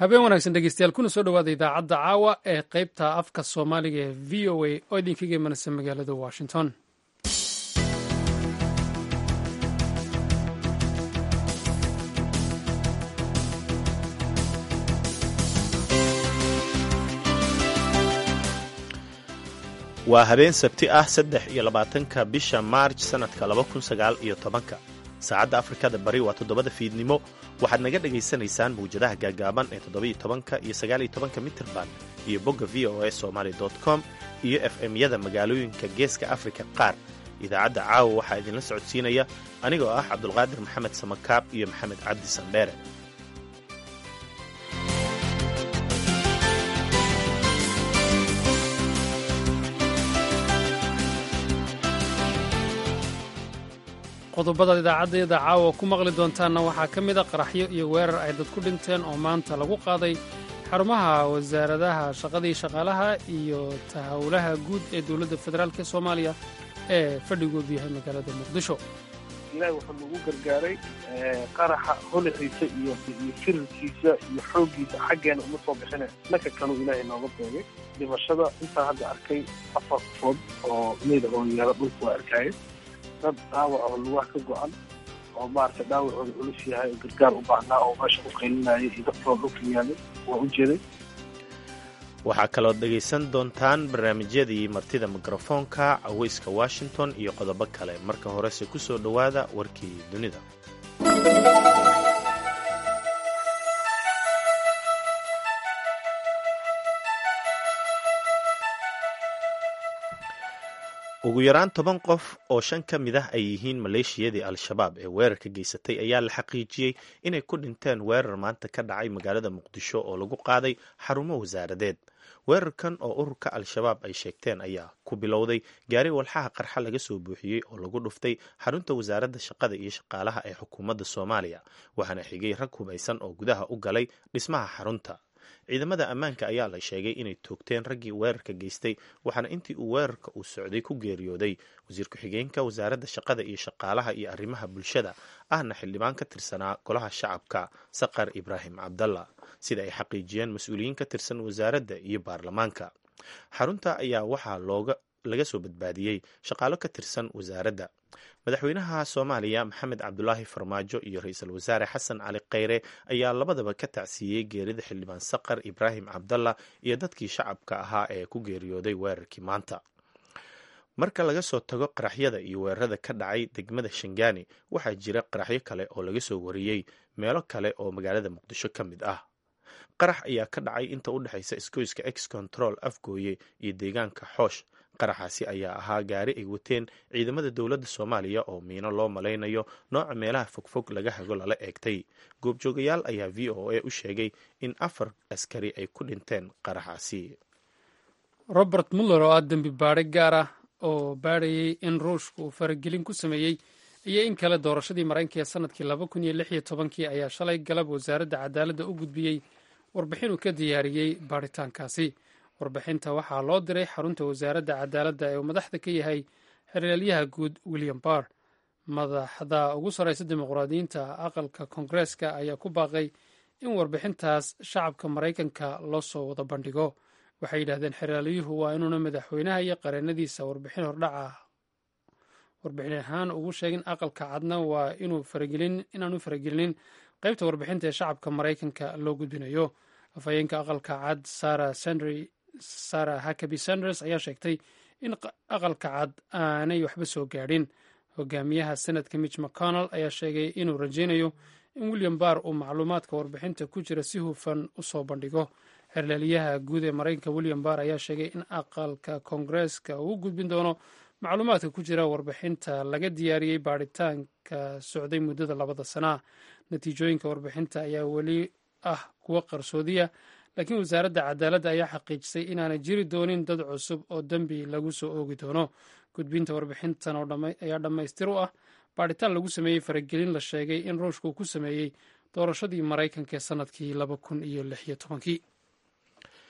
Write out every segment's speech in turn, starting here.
habeen wanaagsan dhegeystayaal kuna soo dhowaada idaacadda caawa ee qaybta afka soomaaliga ee v o a oo idinkaga imanaysa magaalada washington waa habeen sabti ah saddex iyo labaatanka bisha maarj sannadka laba kun sagaal iyo tobanka saacadda afrikada bari waa toddobada fiidnimo waxaad naga dhagaysanaysaan mawjadaha gaagaaban ee toddobiyo tobanka iyo sagaaliyo tobanka mitirban iyo bogga v o a somaali com iyo f m-yada magaalooyinka geeska afrika qaar idaacadda caawa waxaa idinla socodsiinaya anigoo ah cabdulqaadir maxamed samakaab iyo maxamed cabdi sandheere qodobada idaacaddayada caawa ku maqli doontaanna waxaa ka mid a qaraxyo iyo weerar ay dad ku dhinteen oo maanta lagu qaaday xarumaha wasaaradaha shaqadii shaqaalaha iyo tahawlaha guud ee dowladda federaalk ee soomaaliya ee fadhigoodu yahay magaalada muqdisho ilaahi wuxuu nagu gargaaray qaraxa holaciisa iyo iyo firirkiisa iyo xooggiisa xaggeena uma soo bixine dhanka kanuu ilaahay nooga beegay dhimashada intaan hadda arkay afar qofood oo meyda oo yaala dhulka waa arkaaye dad dhaawac oo lugaha ka go-an oo maaragtay dhaawacooda culus yahay oo gargaar u baahnaa oo meesha u qaylinaya iyo dadkoo dhulka yaalay waa u jeeday waxaa kalood dhegaysan doontaan barnaamijyadii martida mikrofoonka caweyska washington iyo qodobo kale marka horese ku soo dhowaada warkii dunida ugu yaraan toban qof oo shan ka mid ah ay yihiin maleeshiyadii al-shabaab ee weerarka geysatay ayaa la xaqiijiyey inay ku dhinteen weerar maanta ka dhacay magaalada muqdisho oo lagu qaaday xarumo wasaaradeed weerarkan oo ururka al-shabaab ay sheegteen ayaa ku bilowday gaari walxaha qarxa laga soo buuxiyey oo lagu dhuftay xarunta wasaaradda shaqada iyo shaqaalaha ee xukuumadda soomaaliya waxaana xigay rag hubaysan oo gudaha u galay dhismaha xarunta ciidamada ammaanka ayaa la sheegay inay toogteen raggii weerarka geystay waxaana intii uu weerarka uu socday ku geeriyooday wasiir ku-xigeenka wasaaradda shaqada iyo shaqaalaha iyo arrimaha bulshada ahna xildhibaan ka tirsanaa golaha shacabka saqar ibraahim cabdalla sida ay xaqiijiyeen mas-uuliyiin ka tirsan wasaaradda iyo baarlamaanka xarunta ayaa waxaa looga laga soo badbaadiyey shaqaalo ka tirsan wasaaradda madaxweynaha soomaaliya maxamed cabdulaahi farmaajo iyo ra-iisul wasaare xasan cali kheyre ayaa labadaba ka tacsiiyey geerida xildhibaan saqar ibraahim cabdalla iyo dadkii shacabka ahaa ee ku geeriyooday weerarkii maanta marka laga soo tago qaraxyada iyo weerarada ka dhacay degmada shangaani waxaa jira qaraxyo kale oo laga soo wariyey meelo kale oo magaalada muqdisho ka mid ah qarax ayaa ka dhacay inta u dhexaysa isgoyska ex control afgooye iyo deegaanka xoosh qaraxaasi ayaa ahaa gaari ay wateen ciidamada dowladda soomaaliya oo miino loo malaynayo nooca meelaha fogfog laga hago lala eegtay goobjoogayaal ayaa v o a u sheegay in afar askari ay ku dhinteen qaraxaasi robert muller oo ah dembi baadhe gaar ah oo baadhayay in ruushka uu faragelin ku sameeyey iyo in kale doorashadii maraykanka ee sanadkii laba kun iyo lix iyo tobankii ayaa shalay galab wasaaradda cadaaladda u gudbiyey warbixin uu ka diyaariyey baadhitaankaasi warbixinta waxaa loo diray xarunta wasaaradda cadaaladda ee uu madaxda ka yahay xeraalyaha guud william barr madaxda ugu sarreysa dimuqraadiyiinta aqalka koongareeska ayaa ku baaqay in warbixintaas shacabka maraykanka loo soo wada bandhigo waxay yidhahdeen xeraalyuhu waa inuuna madaxweynaha iyo qareennadiisa warbixin hordhaca warbixin ahaan ugu sheegin aqalka cadna waa inaanu faragelinin qaybta warbixinta ee shacabka maraykanka loo gudbinayo afhayeenka aqalka cad sara hakabi sanders ayaa sheegtay in aqalka cad aanay waxba soo gaadhin hogaamiyaha senadka mitch mcconnell ayaa sheegay inuu rajaynayo in william barr uu macluumaadka warbixinta ku jira si hufan u soo bandhigo xerlaalyaha guud ee maraykanka william barr ayaa sheegay in aqalka koongareeska uu gudbin doono macluumaadka ku jira warbixinta laga diyaariyey baadhitaanka socday muddada labada sanaa natiijooyinka warbixinta ayaa weli ah kuwo qarsoodiya laakiin wasaaradda cadaaladda ayaa xaqiijisay inaanay jiri doonin dad cusub oo dembi lagu soo oogi doono gudbinta warbixintan ayaa dhammaystir u ah baadhitaan lagu sameeyey faragelin la sheegay in ruushka uu ku sameeyey doorashadii maraykanka ee sanadkii laba kun iyo lix iyo tobankii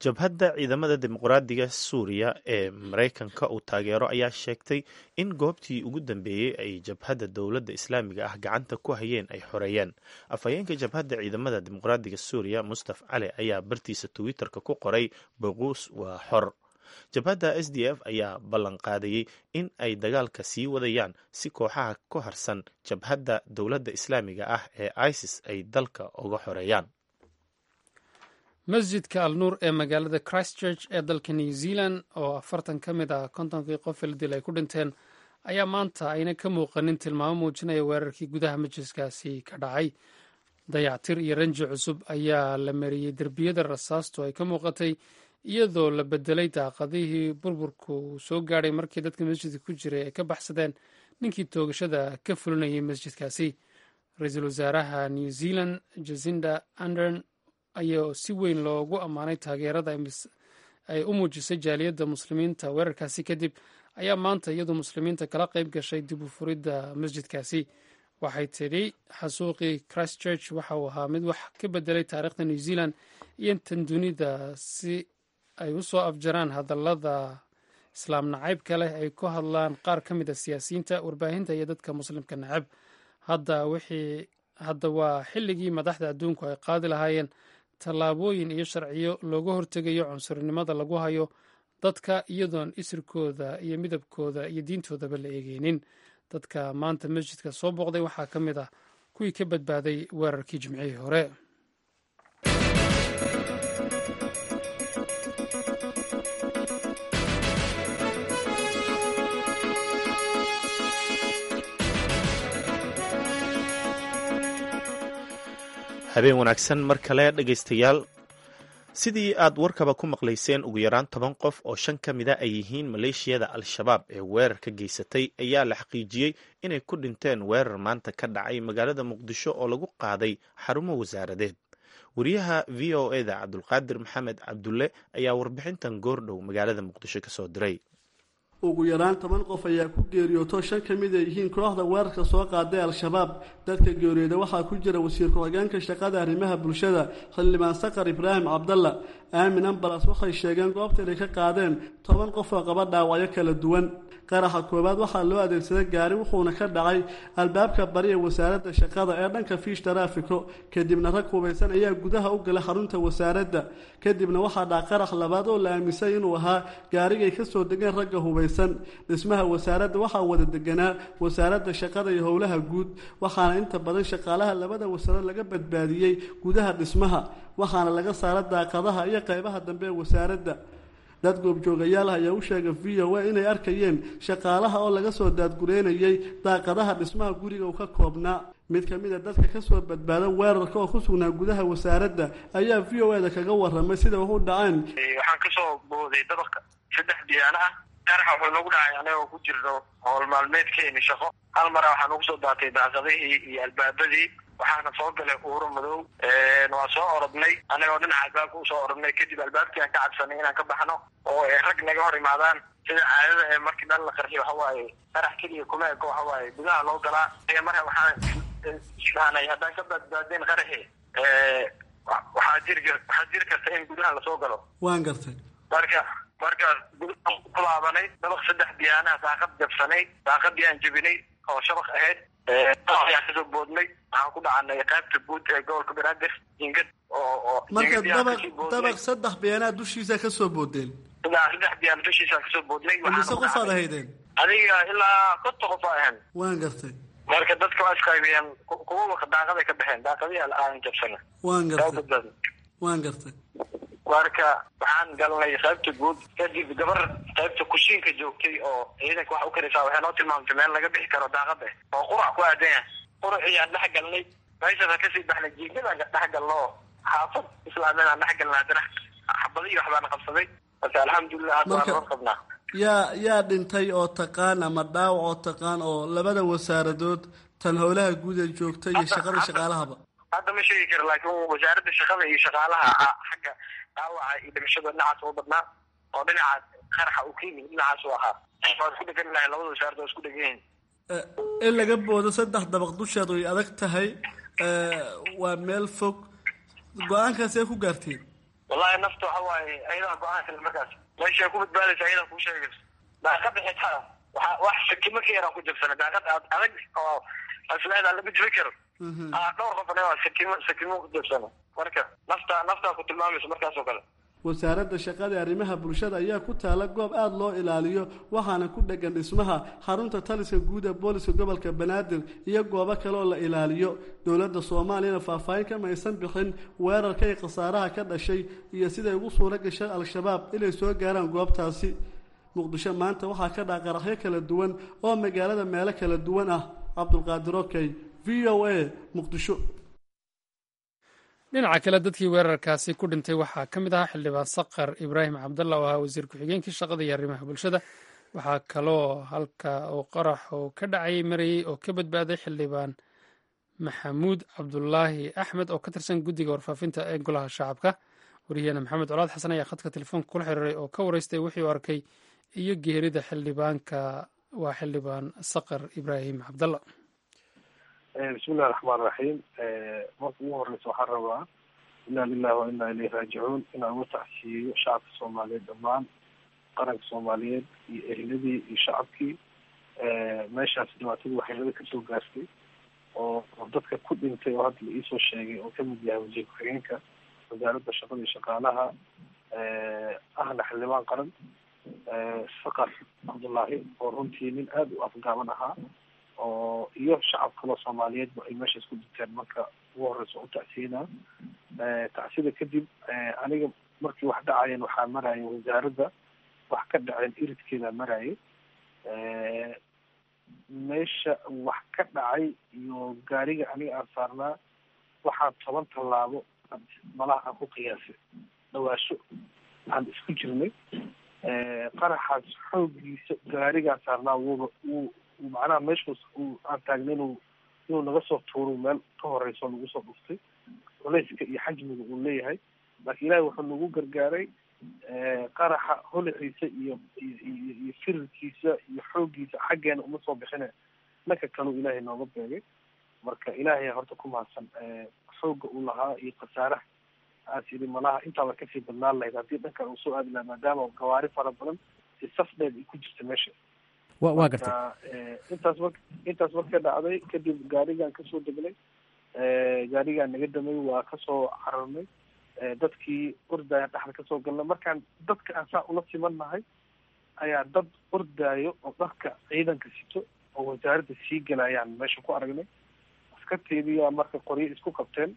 jabhadda ciidamada dimuqraadiga suuriya ee maraykanka uu taageero ayaa sheegtay in goobtii ugu dambeeyey ay jabhadda dowladda islaamiga ah gacanta ku hayeen ay xoreeyeen afhayeenka jabhadda ciidamada dimuqraadiga suuriya mustaf cali ayaa bartiisa twitter-ka ku qoray boquus waa xor jabhadda s d f ayaa ballan qaadayey in ay dagaalka sii wadayaan si kooxaha ku harsan jabhadda dowladda islaamiga ah ee isis ay dalka uga xoreeyaan masjidka al nuur ee magaalada christchurch ee dalka new zealand oo afartan ka mid ah kontonkii qof ildil ay ku dhinteen ayaa maanta ayna ka muuqanin tilmaamo muujinaya weerarkii gudaha masjidkaasi ka dhacay dayactir iyo ranji cusub ayaa la mariyey derbiyada rasaastu ay ka muuqatay iyadoo la bedelay daaqadihii burburku soo gaadhay markii dadka masjidka ku jiray ay ka baxsadeen ninkii toogashada ka fulinayay masjidkaasi ra-iisul wasaaraha new zealand jasinda andern ayaa si weyn loogu ammaanay taageerada ay u muujisay jaaliyadda muslimiinta weerarkaasi kadib ayaa maanta iyadu muslimiinta kala qayb gashay dib u furidda masjidkaasi waxay tidhi xasuuqii christchurch waxa uu ahaa mid wax ka bedelay taariikhda new zealand iyo tan dunida si ay u soo afjaraan hadallada islaam nacaybka leh ay ku hadlaan qaar ka mid a siyaasiyiinta warbaahinta iyo dadka muslimka nacab hadda wixii hadda waa xilligii madaxda adduunku ay qaadi lahaayeen tallaabooyin iyo sharciyo looga hortegayo cunsurinimada lagu hayo dadka iyadoon isirkooda iyo midabkooda iyo diintoodaba la eegeynin dadka maanta masjidka soo booqday waxaa ka mid ah kuwii ka badbaaday weerarkii jimcihii hore habeen wanaagsan mar kale dhegaystayaal sidii aad warkaba ku maqlayseen ugu yaraan toban qof oo shan ka mida ay yihiin maleeshiyada al-shabaab ee weerar ka geysatay ayaa la xaqiijiyey inay ku dhinteen weerar maanta ka dhacay magaalada muqdisho oo lagu qaaday xarumo wasaaradeed wariyaha v o e da cabdulqaadir maxamed cabdulle ayaa warbixintan goordhow magaalada muqdisho kasoo diray ugu yaraan toban qof ayaa ku geeriyooto shan ka mid ay yihiin kooxda weerarka soo qaaday al-shabaab dadka geeriyooda waxaa ku jira wasiir ku-xigeenka shaqada arrimaha bulshada xildhibaan sakar ibraahim cabdalla aamin ambalas waxay sheegeen goobta inay ka qaadeen toban qof oo qaba dhaawacyo kala duwan qaraxa koowaad waxaa loo adeegsaday gaari wuxuuna ka dhacay albaabka bari ee wasaaradda shaqada ee dhanka fiish taraafiko kadibna rag hubaysan ayaa gudaha u galay xarunta wasaaradda kadibna waxaa dhaca qarax labaad oo la aaminsay inuu ahaa gaarigay ka soo degeen ragga hubaysan dhismaha wasaaradda waxaa wada deganaa wasaaradda shaqada iyo howlaha guud waxaana inta badan shaqaalaha labada wasaarad laga badbaadiyey gudaha dhismaha waxaana laga saara daaqadaha iyo qaybaha dambe ee wasaaradda dad goobjoogayaal ah ayaa u sheegay v o a inay arkayeen shaqaalaha oo laga soo daadgureynayay daaqadaha dhismaha guriga uu ka koobnaa mid ka mid a dadka kasoo badbaada weerarka oo ku sugnaa gudaha wasaaradda ayaa v o e da kaga waramay sida wax u dhaceen waxaan kasoo booday dabaq saddex biyaano ah qaraxa wuxuu nagu dhacay anagoo ku jirno howl maalmeedkeeni shaqo hal mara waxaa nagu soo daatay daaqadihii iyo albaabadii waxaana soo galay uuro madow waa soo orodnay anagoo dhinaca albaabka usoo orodnay kadib albaabkii aan ka cabsanay inaan ka baxno oo ay rag naga hor imaadaan sida caadada ee markii dhan la qarxiyo waxawaaye qarax keliya kuma eko waxawaaye gudaha loo galaa marka waxaan isdhahnay haddaan ka badbaadeen qaraxi waxaa jiri waxaa jiri karta in gudaha lasoo galo waan gartay marka markaas gudaha ku laabanay dabaq saddex biyaanaha daaqad jabsanay daaqadii aan jebinay oo shabaq ahayd ayaan kasoo boodnay waxaan ku dhacanay qaybta guud ee gobolka banaadir jingad oo marka dabaq dabaq saddex biyaanaha dushiisa kasoo boodeen saddex biyaan dushiisaan kasoo boodnay mise qofaad ahaydeen adiga ilaa konta qof aa ahan waan gartay marka dadka waa isqaybiyeen kuwa daaqaday ka baxeen daaqadii aan jabsana waan gartay waan gartay marka waxaan galnay qaybta guud kadib gabar qaybta kushiinka joogtay oo ciidanka wax u karaysaa waxay noo tilmaamtay meel laga bixi karo daaqada oo qurac ku aadan yahay quraciyaan dhex galnay meeshaasaan kasii baxnay jiingadaan dhex galno oo xaafad islaamiyadaan dhex galnay haddana xabadihi waxbaana qabsaday marka alxamdulilah hadda waan noo qabnaa yaa yaa dhintay oo taqaan ama dhaawac oo taqaan oo labada wasaaradood tan howlaha guud ee joogta iyo shaqada shaqaalahaba hadda ma sheegi karo laakiin wasaaradda shaqada iyo shaqaalaha xagga dhaawaca iyo dhimashada dhinacaas u badnaa oo dhinaca qaraxa uu ka yimid dhinacaas u ahaa waa isku dhegan lahay labada wasaarad waa isku dhegan yihin in laga boodo saddex dabaq dusheed way adag tahay waa meel fog go-aankaasee ku gaarteen wallahi nafta waxa waaye ayadaa go-aan kale markaas meeshay ku badbaadaysa ayadaa kuu sheegayso daaqada xitaa waxa wax sakimo ka yaraan ku jabsana daaqad aad adag oo asleedaa lama jibi karo dhowr qof anaga sakimo sakimo ku jabsana marka nafta naftaa ku tilmaamaysa markaas oo kale wasaaradda shaqada arrimaha bulshada ayaa ku taala goob aada loo ilaaliyo waxaana ku dhegan dhismaha xarunta taliska guud ee booliska gobolka banaadir iyo goobo kale oo la ilaaliyo dowladda soomaaliyana faahfaahin kama aysan bixin weerarka iyo khasaaraha ka dhashay iyo siday ugu suuro gashay al-shabaab inay soo gaaraan goobtaasi muqdisho maanta waxaa ka dhaca qaraxyo kala duwan oo magaalada meelo kala duwan ah cabdulqaadir okey v o a muqdisho dhinaca kale dadkii weerarkaasi ku dhintay waxaa ka mid ahaa xildhibaan saqar ibraahim cabdalla oo ahaa wasiir ku-xigeenkii shaqada iyo arrimaha bulshada waxaa kaloo halka uu qarax oo ka dhacayay marayey oo ka badbaaday xildhibaan maxamuud cabdulaahi axmed oo ka tirsan guddiga warfaafinta ee golaha shacabka wariyaheena maxamed colaad xasan ayaa khadka telefoonka kula xiriiray oo ka wareystay wixii u arkay iyo geerida xildhibaanka waa xildhibaan saqar ibraahim cabdalla bismillahi raxmaan raxiim marka ugu horeysa waxaan rabaa inaa lilahi wa inaa ilayhi raajicuun inaan uga tacsiyeeyo shacabka soomaaliyeed dhammaan qaranka soomaaliyeed iyo ehladii iyo shacabkii meeshaas dhibaatadii waxyeelada kasoo gaartay oo dadka ku dhintay oo hadda la iisoo sheegay oo kamid yahay wasiir ku-xigeenka wasaaradda shaqada iyo shaqaalaha ahna xildhibaan qaran saqar cabdullaahi oo runtii nin aada u afgaaban ahaa oo iyo shacab kaloo soomaaliyeedba ay meeshaas ku dinteen marka ugu horeysa u tacsiinaa tacsida kadib aniga markii wax dhacayeen waxaa maraya wasaaradda wax ka dhaceen iridkeedaa marayay meesha wax ka dhacay iyo gaariga aniga aan saarnaa waxaa toban tallaabo malaha aan ku qiyaasay dhawaasho aan isku jirnay qaraxaas xoogiisa gaarigaan saarnaa wuuba wuu macnaha meeshaas uu aan taagnay inuu inuu naga soo tuuro meel ka horeyso nagu soo dhuftay culeyska iyo xajmiga uu leeyahay laakiin ilaahay wuxuu nagu gargaaray qaraxa holaciisa iyo iyo iyo firirkiisa iyo xooggiisa xaggeena uma soo bixine dhanka kaleu ilaahay nooga beegay marka ilaahay horta ku mahadsan xoogga uu lahaa iyo khasaaraha aas yidhi malaha intaaba kasii badnaan lahayd haddii dhankan uu soo aadi lahaa maadaama gawaari fara badan si saf dheer ay ku jirta meesha wa waa gartay intaas mar intaas marka dhacday kadib gaarigaan kasoo degnay gaarigaan naga damay waa kasoo cararnay dadkii ordaya dhexda kasoo galnay markaan dadka aan saa ula simannahay ayaa dad ordaayo oo dharka ciidanka sito oo wasaaradda sii galayaan meesha ku aragnay askarteediyaa marka qoryo isku qabteen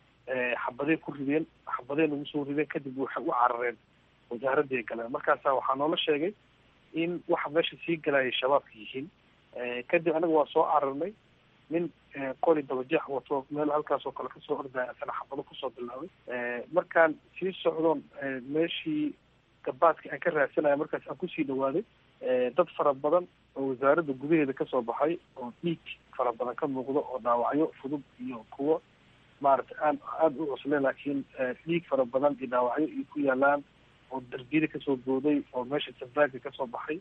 xabaday ku rideen xabaday nagu soo rideen kadib waxay u carareen wasaaradday galeen markaasa waxaa noola sheegay in waxa meesha sii galayay shabaabka yihiin kadib anaga waa soo cararnay nin qori dabajeex wato meel halkaas oo kale kasoo ordaya asana xabado kusoo bilaabay markaan sii socdoon meeshii gabaadka aan ka raadsanaya markaas aan kusii dhawaaday dad fara badan oo wasaaradda gudaheeda kasoo baxay oo dhiig fara badan ka muuqdo oo dhaawacyo fudud iyo kuwo maaragtay aan aada u cusleen laakiin dhiig fara badan iyo dhaawacyo iyo ku yaalaan oo darbiyada kasoo booday oo meesha sabaaga kasoo baxay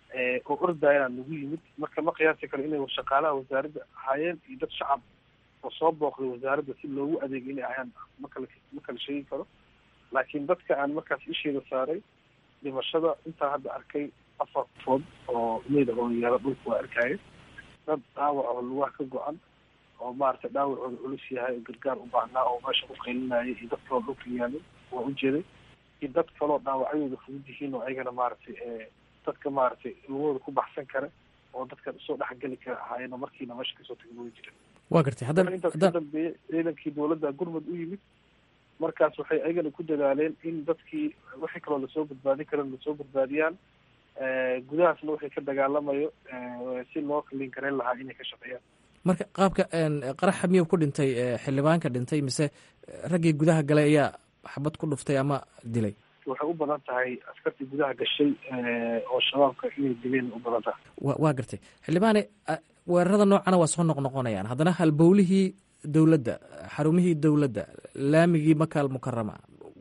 oo ordayana nagu yimid marka ma qiyaasi karo inay shaqaalaha wasaaradda ahaayeen iyo dad shacab oo soo booqday wasaaradda si loogu adeegay inay ahayaan makala ma kala sheegi karo laakiin dadka aan markaas isheeda saaray dhimashada intaa hadda arkay afar food oo meyda oo yaala dhulka waa arkaya dad dhaawac oo lugaha ka go-an oo maaragtay dhaawacooda culus yahay oo gargaar u baahnaa oo meesha ku qaylinayay iyo dad kaloo dhulka yaalay waa ujeeday iyo dad kaloo dhaawacyadooda fudud yihiin oo ayagana maaragtay dadka maaragtay lugahooda ku baxsan kara oo dadka soo dhexgeli kara ahaayeen oo markiina meesha kasoo tegin way jireen waa gartay haddana intaas ka dambeeyey ciidankii dowladda gurmud u yimid markaas waxay ayagana ku dadaaleen in dadkii wixii kaloo lasoo badbaadin karan lasoo badbaadiyaan gudahaasna wixii ka dagaalamayo si loo kalin karayn lahaa inay ka shaqeeyaan marka qaabka qaraxa miyuu ku dhintay xildhibaanka dhintay mise raggii gudaha galay ayaa xabad ku dhuftay ama dilay waxay u badan tahay askartii gudaha gashay oo shabaabka inay dileen u badan tahay wa waa gartay xildhibaane weerarada noocana waa soo noqnoqonayaan haddana halbowlihii dowladda xarumihii dowladda laamigii makaal mukarama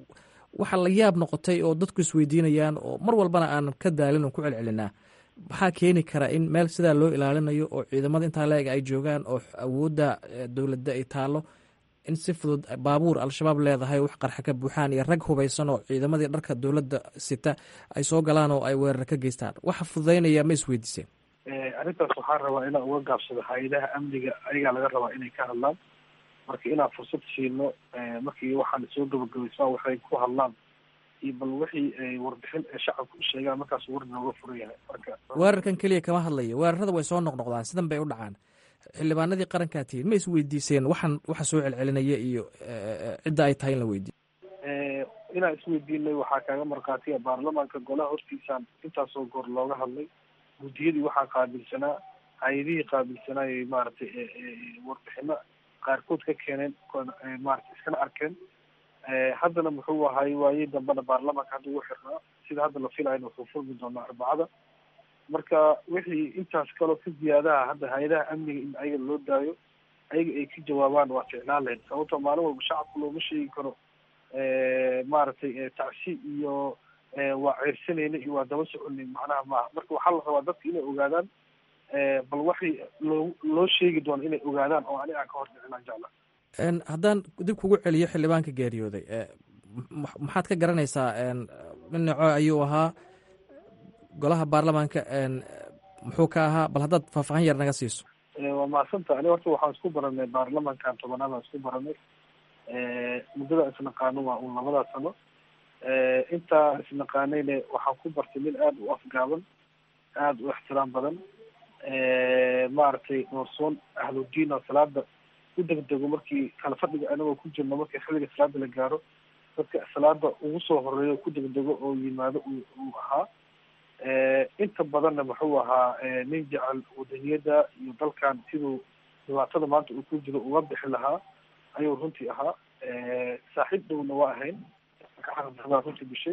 waxaa la yaab noqotay oo dadku isweydiinayaan oo mar walbana aan ka daalin oo ku celcelinaa maxaa keeni kara in meel sidaa loo ilaalinayo oo ciidamada intaa la-eg ay joogaan oo awoodda dowladda ay taalo in si fudud baabuur al-shabaab leedahay wax qarxa ka buuxaan iyo rag hubaysan oo ciidamadii dharka dowladda sita ay soo galaan oo ay weerar ka geystaan waxa fududaynaya ma isweydiiseen arrintaas waxaan rabaa inaan uga gaabsado hay-adaha amniga ayagaa laga rabaa inay ka hadlaan marka inaan fursad siino markii waxaan soo gabagabaysmaa waxay ku hadlaan iyo bal wixii warbixin ee shacabka u sheegaan markaas war nooga furan yahay marka weerarkan keliya kama hadlayo weerarada way soo noqnoqdaan sidan bay u dhacaan xildhibaanadii qarankaa tihiin ma isweydiiseen waxaan waxa soo celcelinaya iyo cidda ay tahay in la weydiiyo inaan isweydiinay waxaa kaaga markhaatiya baarlamaanka golaha hortiisaan intaasoo goor looga hadlay guddiyadii waxaa qaabilsanaa hay-adihii qaabilsanaayay maaragtay warbixino qaarkood ka keeneen maarata iskana arkeen haddana muxuu ahay waayey dambena baarlamaanka hadda ugu xirnaa sida hadda la filayna wuxuu furmi doonaa arbacada marka wixii intaas kaloo ka ziyaadaha hadda hay-adaha amniga in ayaga loo daayo ayaga ay ka jawaabaan waa ficlaan lahayd sababtoo maalin walba shacabka looma sheegi karo maaragtay tacsi iyo waa ceyrsanayna iyo waa daba soconay macnaha maaha marka waxaa la rabaa dadka inay ogaadaan bal waxay loo loo sheegi doono inay ogaadaan oo ani aan ka hor dhicinaan jecla haddaan dib kugu celiyo xildhibaanka geeriyooday maxaad ka garanaysaa dhinaco ayuu ahaa golaha baarlamaanka muxuu ka ahaa bal haddaad faahfaahin yar naga siiso waa mahadsanta ani horta waxaan isku baranay baarlamaankan tobanaad aan isku baranay muddada isnaqaano waa un labadaa sano intaa isnaqaanayne waxaan ku bartay nin aada u afgaaban aada u ixtiraam badan maaragtay noorsoon ahludiin oo salaada u degdego markii kala fadhiga anagoo ku jirno markii xilliga salaada la gaaro dadka salaada ugu soo horeeyo ku degdego oo yimaado uu ahaa inta badanna muxuu ahaa nin jecel wadaniyada iyo dalkan siduu dhibaatada maanta uu ku jiro uga bixi lahaa ayuu runtii ahaa saaxiib dhowna waa ahayn runtii bishay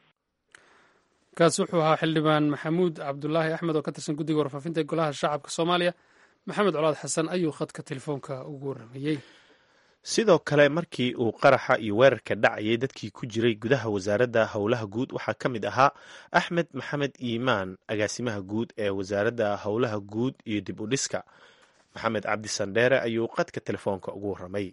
kaasi wuxuu ahaa xildhibaan maxamuud cabdulaahi axmed oo ka tirsan guddiga warfaafinta ee golaha shacabka soomaaliya maxamed colaad xasan ayuu khadka telefoonka ugu warramayey sidoo kale markii uu qaraxa iyo weerarka dhacayay dadkii ku jiray gudaha wasaaradda howlaha guud waxaa ka mid ahaa axmed maxamed iimaan agaasimaha guud ee wasaaradda howlaha guud iyo dib u dhiska maxamed cabdi sandheere ayuu qadka telefoonka ugu warramay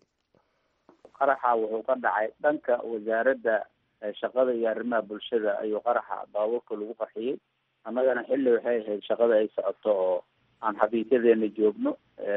qaraxa wuxuu ka dhacay dhanka wasaaradda shaqada iyo arrimaha bulshada ayuu qaraxa baabuurka lagu qarxiyey annagana xilli waxay ahayd shaqada ay socoto oo aan xafiisyadeena joogno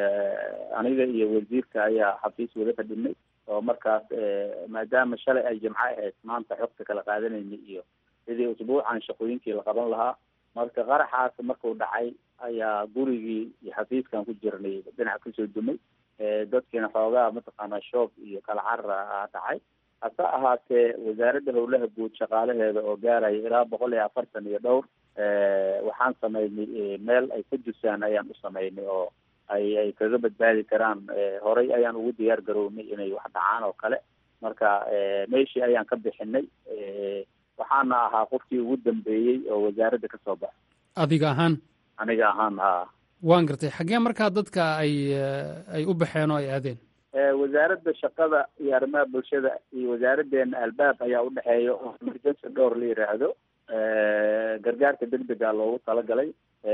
aniga iyo wasiirka ayaa xafiis wada fadhinay oo markaas maadaama shalay ay jimco ahayd maanta xogta kala qaadanayna iyo sidii usbuucan shaqooyinkii la qaban lahaa marka qaraxaas markuu dhacay ayaa gurigii iyo xafiiskan ku jirnay dhinac kasoo dumay dadkiina xoogaa mataqaanaa shoob iyo kala carara aa dhacay hase ahaatee wasaaradda howlaha guud shaqaalaheeda oo gaaraya ilaa boqol iyo afartan iyo dhowr waxaan samaynay meel ay ka dusaan ayaan u samaynay oo ay ay kaga badbaadi karaan horay ayaan ugu diyaar garownay inay wax dhacaan oo kale marka meeshii ayaan ka bixinay waxaana ahaa qofkii ugu dambeeyey oo wasaaradda kasoo baxay adiga ahaan aniga ahaan ha waan gartay xaggee markaa dadka ay ay u baxeen oo ay aadeen wasaaradda shaqada iyo arrimaha bulshada iyo wasaaraddeena albaab ayaa udhexeeya oo emergency dhowr la yiraahdo gargaarka degdega loogu talagalay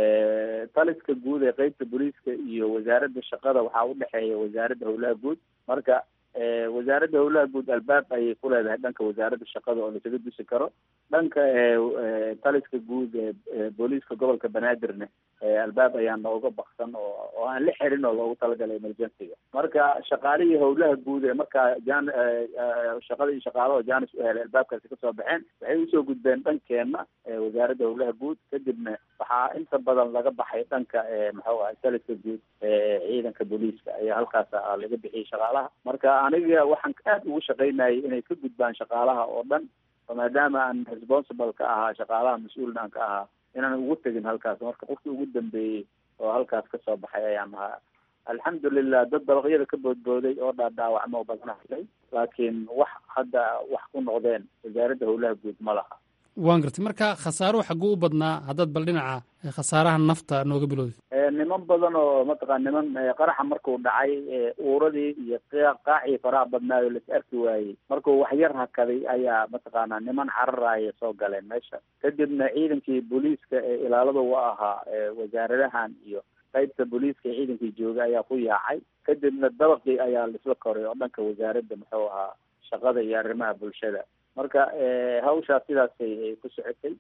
taliska guud ee qeybta booliiska iyo wasaaradda shaqada waxaa udhexeeya wasaaradda howlaha guud marka wasaaradda howlaha guud albaab ayay ku leedahay dhanka wasaaradda shaqada oo lasaga dusi karo dhanka taliska guud ee booliiska gobolka banaadirne albaab ayaa nooga baksan oo oo aan la xirin oo loogu talagalay emergencyga marka shaqaalihii howlaha guud ee markaa jan shaqada iyo shaqaalaha janis u helay albaabkaasi kasoo baxeen waxay usoo gudbeen dhankeena wasaaradda howlaha guud kadibna waxaa inta badan laga baxay dhanka muxuu ahay taliska guud ciidanka booliiska ayaa halkaas laga bixiyay shaqaalaha marka aniga waxaan aad ugu shaqaynayay inay ka gudbaan shaqaalaha oo dhan maadaama aan responsible ka ahaa shaqaalaha mas-uulna aan ka ahaa inaan ugu tegin halkaas marka qofkii ugu dambeeyey oo halkaas kasoo baxay ayaan ahaa alxamdulilah dad dabaqyada ka boodbooday oo dhaadhaawacmo badana helay laakiin wax hadda wax ku noqdeen wasaaradda howlaha guud ma laha waan gartay marka khasaaruhu xagguu u badnaa haddaad bal dhinaca khasaaraha nafta nooga bilowday niman badan oo mataqaa niman qaraxa markuu dhacay uuradii iyo qaacii faraha badnaayo las arki waayey markuu waxyar hakaday ayaa mataqaanaa niman cararaya soo galeen meesha kadibna ciidankii booliiska ee ilaalada u ahaa wasaaradahan iyo qaybta booliiska ee ciidankii jooga ayaa ku yaacay kadibna dabaqii ayaa laisla koray oo dhanka wasaaradda muxuu ahaa shaqada iyo arrimaha bulshada marka hawshaas sidaasay ku socotay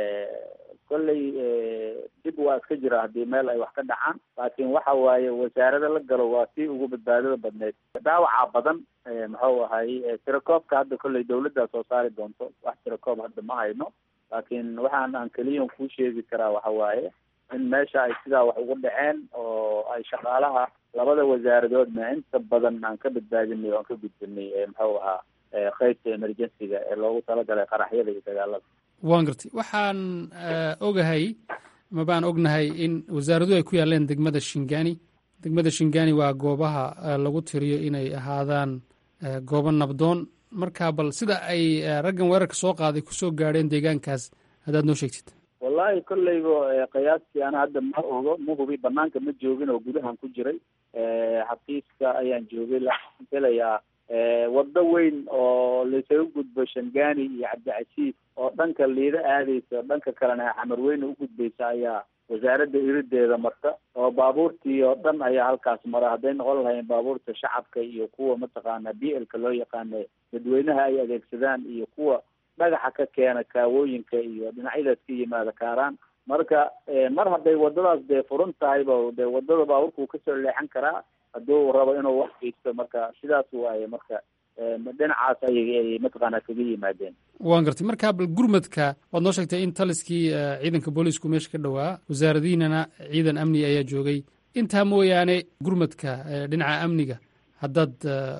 kolley dib waa iska jira haddii meel ay wax ka dhacaan laakiin waxa waaye wasaarada la galo waa tii ugu badbaadada badneyd dhaawaca badan muxuu ahay tirakoobka hadda kolley dawladdaa soo saari doonto wax tirakoob hadda ma hayno laakiin waxaan aan keliyan kuu sheegi karaa waxa waaye in meesha ay sidaa wax ugu dhaceen oo ay shaqaalaha labada wasaaradoodna inta badan aan ka badbaadinay oo aan ka gudbinay muxuu ahaa qaybta emergencyga ee loogu talagalay qaraxyada iyo dagaalada waan gartay waxaan ogahay mabaan ognahay in wasaaraduhu ay ku yaaleen degmada shingani degmada shingani waa goobaha lagu tiriyo inay ahaadaan goobo nabdoon marka bal sida ay raggan weerarka soo qaaday kusoo gaadheen deegaankaas haddaad noo sheegtid wallahi kolleyba qiyaastii ana hadda ma ogo ma hubi banaanka ma joogin oo gudahan ku jiray xafiiska ayaan joogay laaan filayaa waddo weyn oo laysaga gudbo shangani iyo cabdicasiis oo dhanka liida aadeysa dhanka kalena xamarweyne u gudbaysa ayaa wasaaradda irideeda marta oo baabuurtii oo dhan ayaa halkaas mara hadday noqon lahayn baabuurta shacabka iyo kuwa mataqaana b lka loo yaqaana dadweynaha ay adeegsadaan iyo kuwa dhagaxa ka keena kaawooyinka iyo dhinacyadaas ka yimaada kaaraan marka mar hadday wadadaas dee furan tahayba dee wadada baabuurkuu kasoo leexan karaa hadduu rabo inuu wax geysto marka sidaas waaye marka dhinacaas ayay mataqaana kaga yimaadeen waan gartay marka bal gurmadka waad noo sheegtay in taliskii ciidanka booliisku meesha ka dhowaa wasaaradiinana ciidan amniga ayaa joogay intaa mooyaane gurmadka dhinaca amniga haddaad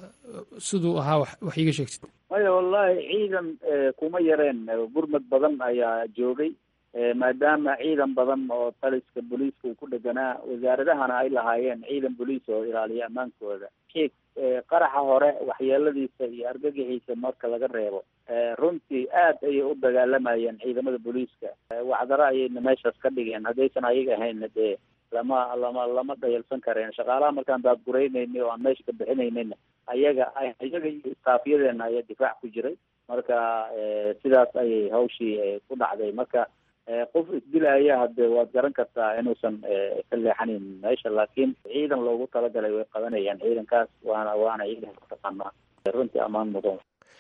siduu ahaa wax wax iiga sheegtid maya wallahi ciidan kuma yareen gurmad badan ayaa joogay maadaama ciidan badan oo taliska booliiska uu ku dheganaa wasaaradahana ay lahaayeen ciidan booliis oo ilaaliya ammaankooda kiig qaraxa hore waxyeeladiisa iyo argagixiisa marka laga reebo runtii aad ayay u dagaalamayeen ciidamada booliiska wacdaro ayayna meeshaas ka dhigeen haddaysan ayaga ahaynna dee lama lama lama dhayalsan kareen shaqaalaha markaan daadguraynayni oo aan meesha ka bixinaynayna ayaga ayaga iyo istaafyadeena ayaa difaac ku jiray marka sidaas ayay hawshii ku dhacday marka qof isdilaya hadde waad garan kartaa inuusan ka leexanin meesha laakiin ciidan loogu talagalay way qabanayaan ciidankaas waana waana ciidan mataqaanaa runtii ammaan mudan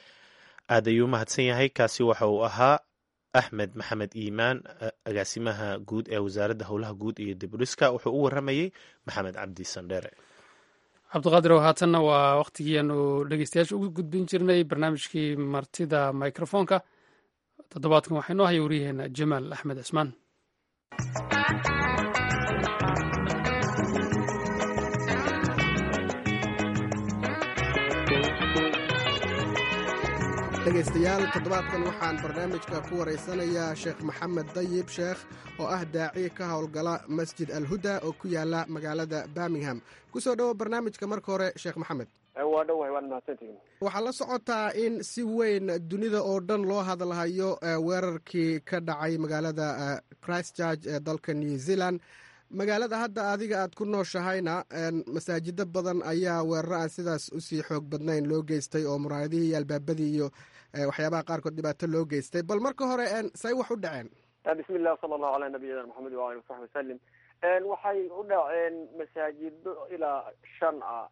aad ayuu mahadsan yahay kaasi waxa uu ahaa axmed maxamed iimaan agaasimaha guud ee wasaaradda howlaha guud iyo diburiska wuxuu u waramayey maxamed cabdi sandheere cabdiqaadir oo haatanna waa wakhtigii aanu dhegeystayaasha ugu gudbin jirnay barnaamijkii martida microfoonka toddobaadkan waxaa inoo haya waryaheena jamaal axmed cismaan dhegaystayaal toddobaadkan waxaan barnaamijka ku waraysanayaa sheekh maxamed dayib sheekh oo ah daaci ka howlgala masjid alhuda oo ku yaala magaalada birmingham kusoo dhowo barnaamijka marka hore sheekh maxamed waa dhowahay waad mahadsantihiin waxaa la socotaa in si weyn dunida oo dhan loo hadalhayo weerarkii ka dhacay magaalada christchurch ee dalka new zealand magaalada hadda adiga aad ku nooshahayna masaajido badan ayaa weeraro aan sidaas usii xoog badnayn loo geystay oo muraayadihii iyo albaabadii iyo waxyaabaha qaarkood dhibaato loo geystay bal marka hore say wax u dhaceen bismi illah sala allahu calaa nabiyina maxamed waali wasaxbi wasalim waxay u dhaceen masaajido ilaa shan ah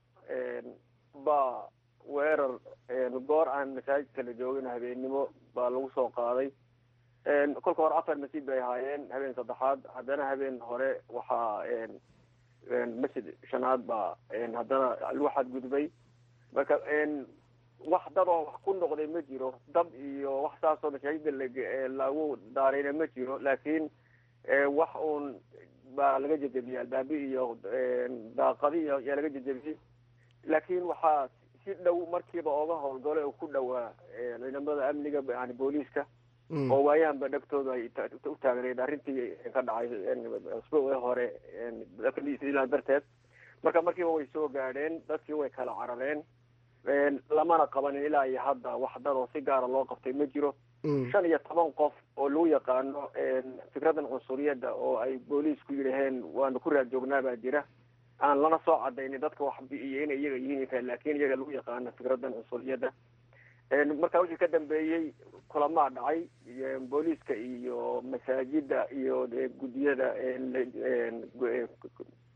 baa weerar goor aan masaajidka la joogin habeennimo baa lagu soo qaaday kolka hore afar masjid bay ahaayeen habeen saddexaad haddana habeen hore waxaa masjid shanaad baa haddana lagu xadgudbay marka wax dad oo wax ku noqday ma jiro dab iyo wax saasoo masaajida lagu daarayna ma jiro laakiin wax uun baa laga jejebiyey albaabi iyo daaqadi iyo yaa laga jejebiyey laakiin waxaa si dhow markiiba ooga howlgalo oo ku dhowaa ciidamada amniga yani booliiska oo waayahanba dhegtooda ay u taagneed arrintii ka dhacay usbuucii hore zealand darteed marka markiiba way soo gaadheen dadkii way kala carareen lamana qabanin ilaa iyo hadda wax dad oo si gaara loo qabtay ma jiro shan iyo toban qof oo lagu yaqaano fikradan cunsuriyadda oo ay booliisku yidhaheen waanu ku raad joognaa baa jira aan lana soo cadaynin dadka wax bi'iyo inay iyaga yihiin laakiin iyaga lagu yaqaano fikradan cunsuriyadda marka wixii ka dambeeyey kulamaa dhacay booliiska iyo masaajida iyo guddiyada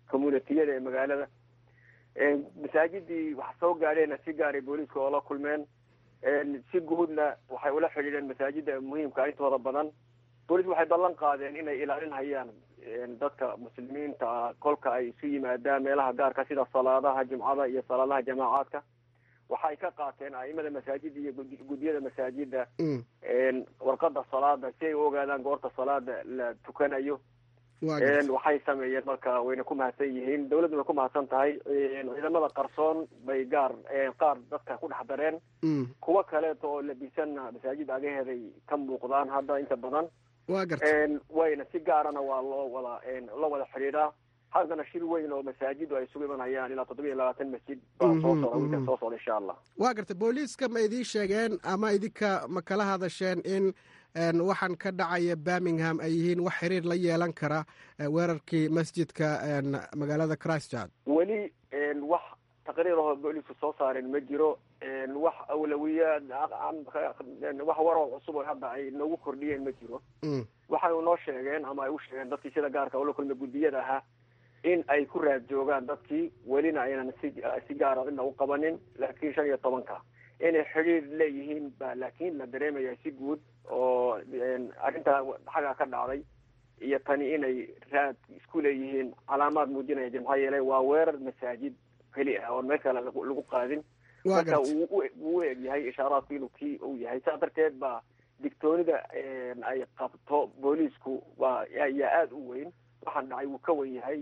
communitiyada ee magaalada masaajidii wax soo gaadheena si gaaray booliiska oo la kulmeen si guudna waxay ula xidhiidheen masaajida muhiimka intooda badan booliis waxay ballan qaadeen inay ilaalinhayaan dadka muslimiinta ah kolka ay isu yimaadaan meelaha gaarka sida salaadaha jumcada iyo salaadaha jamaacaadka waxay ka qaateen a'imada masaajida iyo guddiyada masaajida warqada salaada si ay u ogaadaan goorta salaada la tukanayo waxay sameeyeen marka wayna ku mahadsan yihiin dawladdu way ku mahadsan tahay ciidamada qarsoon bay gaar qaar dadka ku dhex dareen kuwo kaleeto oo labisanna masaajid agaheeday ka muuqdaan hadda inta badan wa garta wayna si gaarana waa loo wada la wada xidhiidhaa haddana shir weyn oo masaajidu ay isugu imanayaan ilaa toddoba iyo labaatan masjid baa soo socda wiilkan soo socda insha allah wa garta booliiska ma idiin sheegeen ama idinka ma kala hadasheen in waxaan ka dhacaya birmingham ay yihiin wax xiriir la yeelan kara weerarkii masjidka magaalada christchurch weli wax taqriir ahoo booliisku soo saaren ma jiro wax awlawiyaad wax waroo cusub oo hadda ay noogu kordhiyeen ma jiro waxay noo sheegeen ama ay u sheegeen dadkii sida gaarka ula kulma guddiyada ahaa in ay ku raad joogaan dadkii welina aynan si si gaara cidna u qabanin laakiin shan iyo tobanka inay xidhiir leeyihiin ba laakiin la dareemaya si guud oo arrintaa xagaa ka dhacday iyo tani inay raad isku leeyihiin calaamaad muujinaya jir maxaa yeelay waa weerar masaajid keli ah oon meel kale lagu qaadin marka wuu u eg yahay ishaaraadku inuu kii uu yahay saa darteed baa digtoonida ay qabto booliisku waa yaa aada u weyn waxaan dhacay wuu ka wen yahay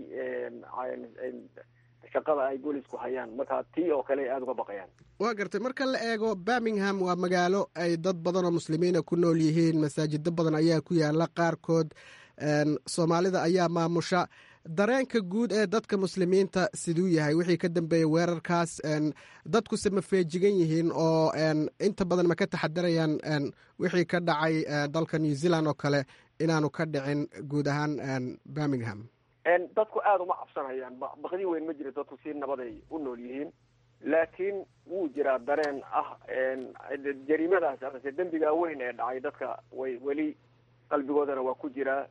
shaqada ay boolisku hayaan marka tii oo kale aada uga baqayaan waa gartay marka la eego birmingham waa magaalo ay dad badan oo muslimiina ku nool yihiin masaajido badan ayaa ku yaala qaarkood soomaalida ayaa maamusha dareenka guud ee dadka muslimiinta siduu yahay wixii ka dambeeyey weerarkaas dadkuse ma feejigan yihiin oo inta badan ma ka taxadarayaan wixii ka dhacay dalka new zealand oo kale inaanu ka dhicin guud ahaan birmingham dadku aada uma cabsanayaan baqdi weyn ma jiro dadku si nabaday u nool yihiin laakiin wuu jiraa dareen ah jariimadaas amase dembigaa weyn ee dhacay dadka way weli qalbigoodana waa ku jiraa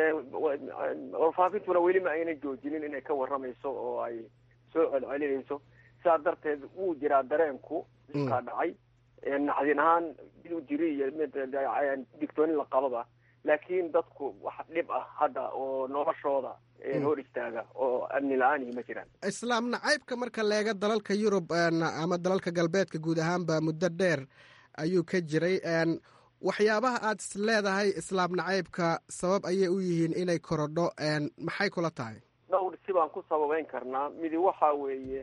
warfaafintuna weli ma ayna joojinin inay ka warramayso oo ay soo celcelinayso sidaa darteed wuu jiraa dareenku iskaa dhacay naxdin ahaan miduu jiri iyo mid digtoonin la qababa laakiin dadku wax dhib ah hadda oo noloshooda hor istaaga oo amni la-aanihi ma jiraan islaam nacaybka marka leega dalalka yurub ama dalalka galbeedka guud ahaanba muddo dheer ayuu ka jiray waxyaabaha aad is leedahay islaam nacaybka sabab ayay u yihiin inay korodho maxay kula tahay dhowr si baan ku sababeyn karnaa midi waxa weeye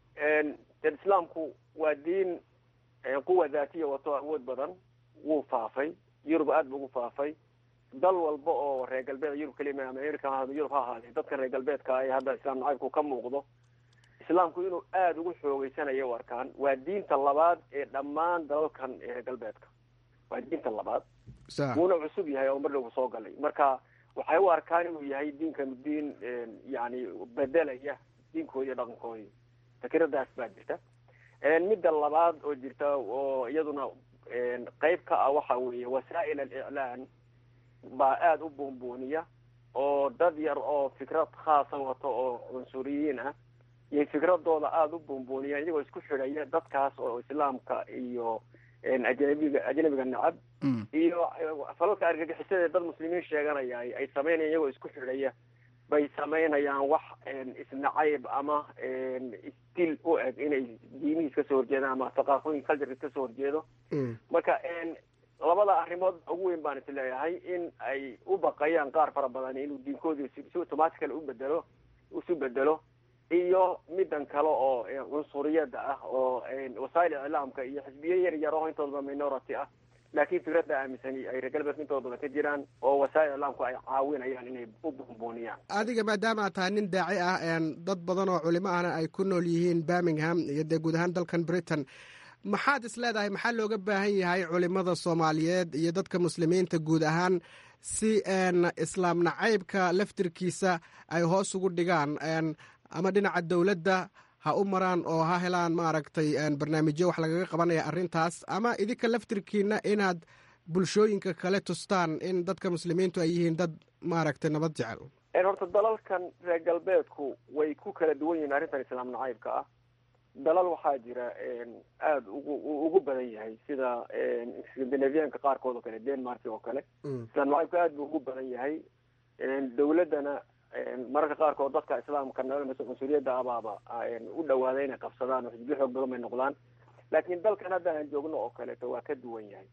dee islaamku waa diin quwa daatiya wato awood badan wuu faafay yurub aada bu ugu faafay dal walba oo reer galbeed yurub kelima america ha yurub ha ahaadee dadka reer galbeedka ee hadda islaam nacaybku ka muuqdo islaamku inuu aada ugu xoogeysanayo u arkaan waa diinta labaad ee dhammaan dalalkan reer galbeedka waa diinta labaad wuuna cusub yahay oo mar dhow soo galay marka waxay u arkaan inuu yahay diinkan diin yani bedelaya diinkoodi iyo dhaqankoodii fikiradaas baa jirta midda labaad oo jirta oo iyaduna qeyb ka ah waxa weeye wasaa'il aliclaan baa aada u buunbuuniya oo dad yar oo fikrad khaasa wato oo cunsuriyiin ah iyo fikradooda aada u buunbuuniya iyagoo isku xidhaya dadkaas oo islaamka iyo ajnabiga ajnabiga nacab iyo falalka argagixisada dad muslimiin sheeganaya ay sameynaya iyagoo isku xidhaya bay samaynayaan wax isnacayb ama isdil u eg inay diimihiis kasoo horjeedaan ama thaqaafooyin culturkiis kasoo horjeedo marka labada arrimood ugu weyn baan is leeyahay in ay u baqayaan qaar fara badan inuu diinkoodii si automatically u bedelo isu bedelo iyo midan kale oo cunsuriyada ah oo wasaa'il iclaamka iyo xisbiye yar yar oo intoodaba minority ah laakiin fikradda aaminsani ay reer galbeedka intooda badan ka jiraan oo wasaa'il iclaamku ay caawinayaan inay u buunbuuniyaan adiga maadaama aad tahay nin daaci ah dad badan oo culimo ahna ay ku nool yihiin birmingham iyo dee guud ahaan dalkan britain maxaad is leedahay maxaa looga baahan yahay culimada soomaaliyeed iyo dadka muslimiinta guud ahaan si islaam nacaybka laftirkiisa ay hoos ugu dhigaan ama dhinaca dowladda ha u maraan oo ha helaan maaragtay barnaamijyo wax lagaga qabanaya arrintaas ama idinka laftirkiina inaad bulshooyinka kale tustaan in dadka muslimiintu ay yihiin dad maaragtay nabad jecel horta dalalkan reer galbeedku way ku kala duwan yihiin arrintan islaam nacaybka ah dalal waxaa jira aada ugu ugu badan yahay sida scandinavianka qaarkood oo kale denmark oo kale islaam nacaybka aada buu ugu badan yahay dawladdana mararka qaarkood dadka islaamka mas-uuliyadda abaaba u dhawaada inay qabsadaan oo xisbiyo xoog badan bay noqdaan laakiin dalkan hadda aan joogno oo kaleeto waa ka duwan yahay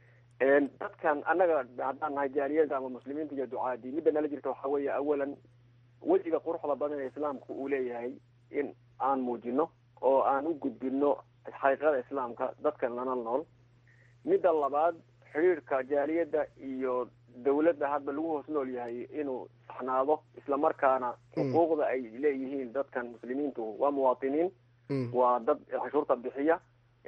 dadkan annaga haddaan nahay jaaliyada ama muslimiinta iyo ducaadii midda nala jirta waxaa weeye awalan wejiga quruxda badan ee islaamku uu leeyahay in aan muujino oo aan u gudbino xaqiiqada islaamka dadkan lana nool midda labaad xidhiirka jaaliyadda iyo dawladda hadba lagu hoos nool yahay inuu saxnaado islamarkaana xuquuqda ay leeyihiin dadkan muslimiintu waa muwaatiniin waa dad cashuurta bixiya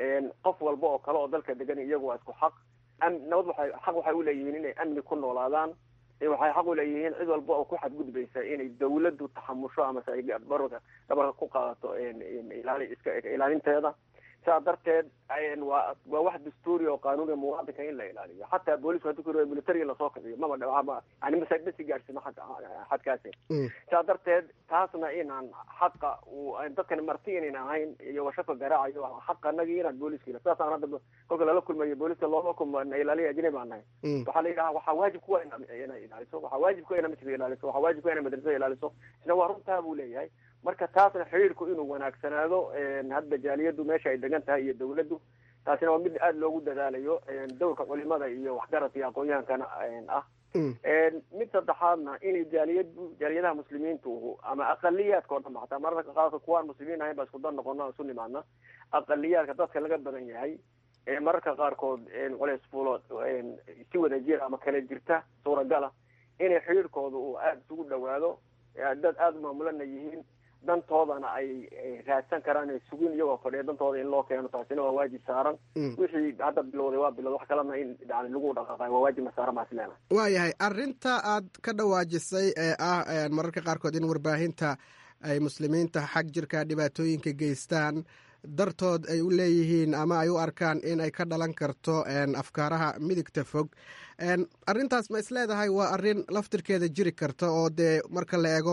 qof walba oo kale oo dalka degan iyagu waa isku xaq nabad waxay xaq waxay uleeyihiin inay amni ku noolaadaan waxay xaq uleeyihiin cid walba oo ku xadgudbaysa inay dawladdu taxamusho amase ay barka dhabarka ku qaadato ilaali iska ilaalinteeda sidaa darteed waa waa wax dastuuri oo qaanuuniga muwaadinka in la ilaaliyo xataa boolisku hadii ku militariga lasoo kiciyo maba dhama yani masaajidasi gaadhsino xagga xadkaasi sidaa darteed taasna inaan xaqa uu dadkan marti inayn ahayn iyo washaka garaacayo xaqa anagii inaan booliska ila sidaasaan hadda kolka lala kulmayo booliska looma kulma ilaaliya ajnabi baan nahay waxaa la yidhaha waxaa waajib kuwa inay ilaaliso waxaa waajib kuwa ina masjidka ilaaliso waxaa waajib kuwa ina madrasada ilaaliso isna waa runtaa buu leeyahay marka taasna xiriirku inuu wanaagsanaado hadda jaaliyaddu meesha ay degan tahay iyo dawladdu taasina waa mid aada loogu dadaalayo dowrka culimada iyo waxgaradka iyo aqoon-yahankana ah mid saddexaadna inay jaaliyadu jaaliyadaha muslimiintu ama aqaliyaadka oo dhan ba xataa mararka qaarka kuwaan muslimiin ahayn ba isku dan noqono isu nimaadna aqaliyaadka dadka laga badan yahay mararka qaarkood culeys fuulo si wada jir ama kala jirta suuragala inay xiriirkooda uu aada isugu dhawaado dad aada u maamulana yihiin dantoodana ay raadsan karaan ay sugin iyagoo fadhiya dantooda in loo keeno taasina waa waajib saaran wixii hadda bilowday waa bilowday wax kalena in yani lagu dhaqaaqayo waa waajibna saaran baa isleena waayahay arrinta aad ka dhawaajisay ee ah mararka qaarkood in warbaahinta ay muslimiinta xag jirka dhibaatooyinka geystaan dartood ay u leeyihiin ama ay u arkaan in ay ka dhalan karto afkaaraha midigta fog arrintaas ma isleedahay waa arrin laftirkeeda jiri karta oo dee marka la eego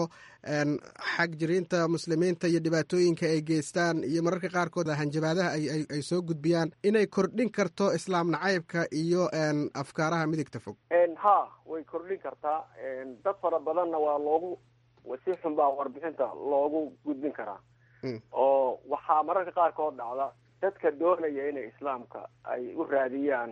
xag jiriinta muslimiinta iyo dhibaatooyinka ay geystaan iyo mararka qaarkood hanjabaadaha ay soo gudbiyaan inay kordhin karto islaam nacaybka iyo afkaaraha midigta fog ha way kordhin kartaa dad fara badanna waa loogu si xun baa warbixinta loogu gudbin karaa oo waxaa mararka qaarkood dhacda dadka doonaya inay islaamka ay u raadiyaan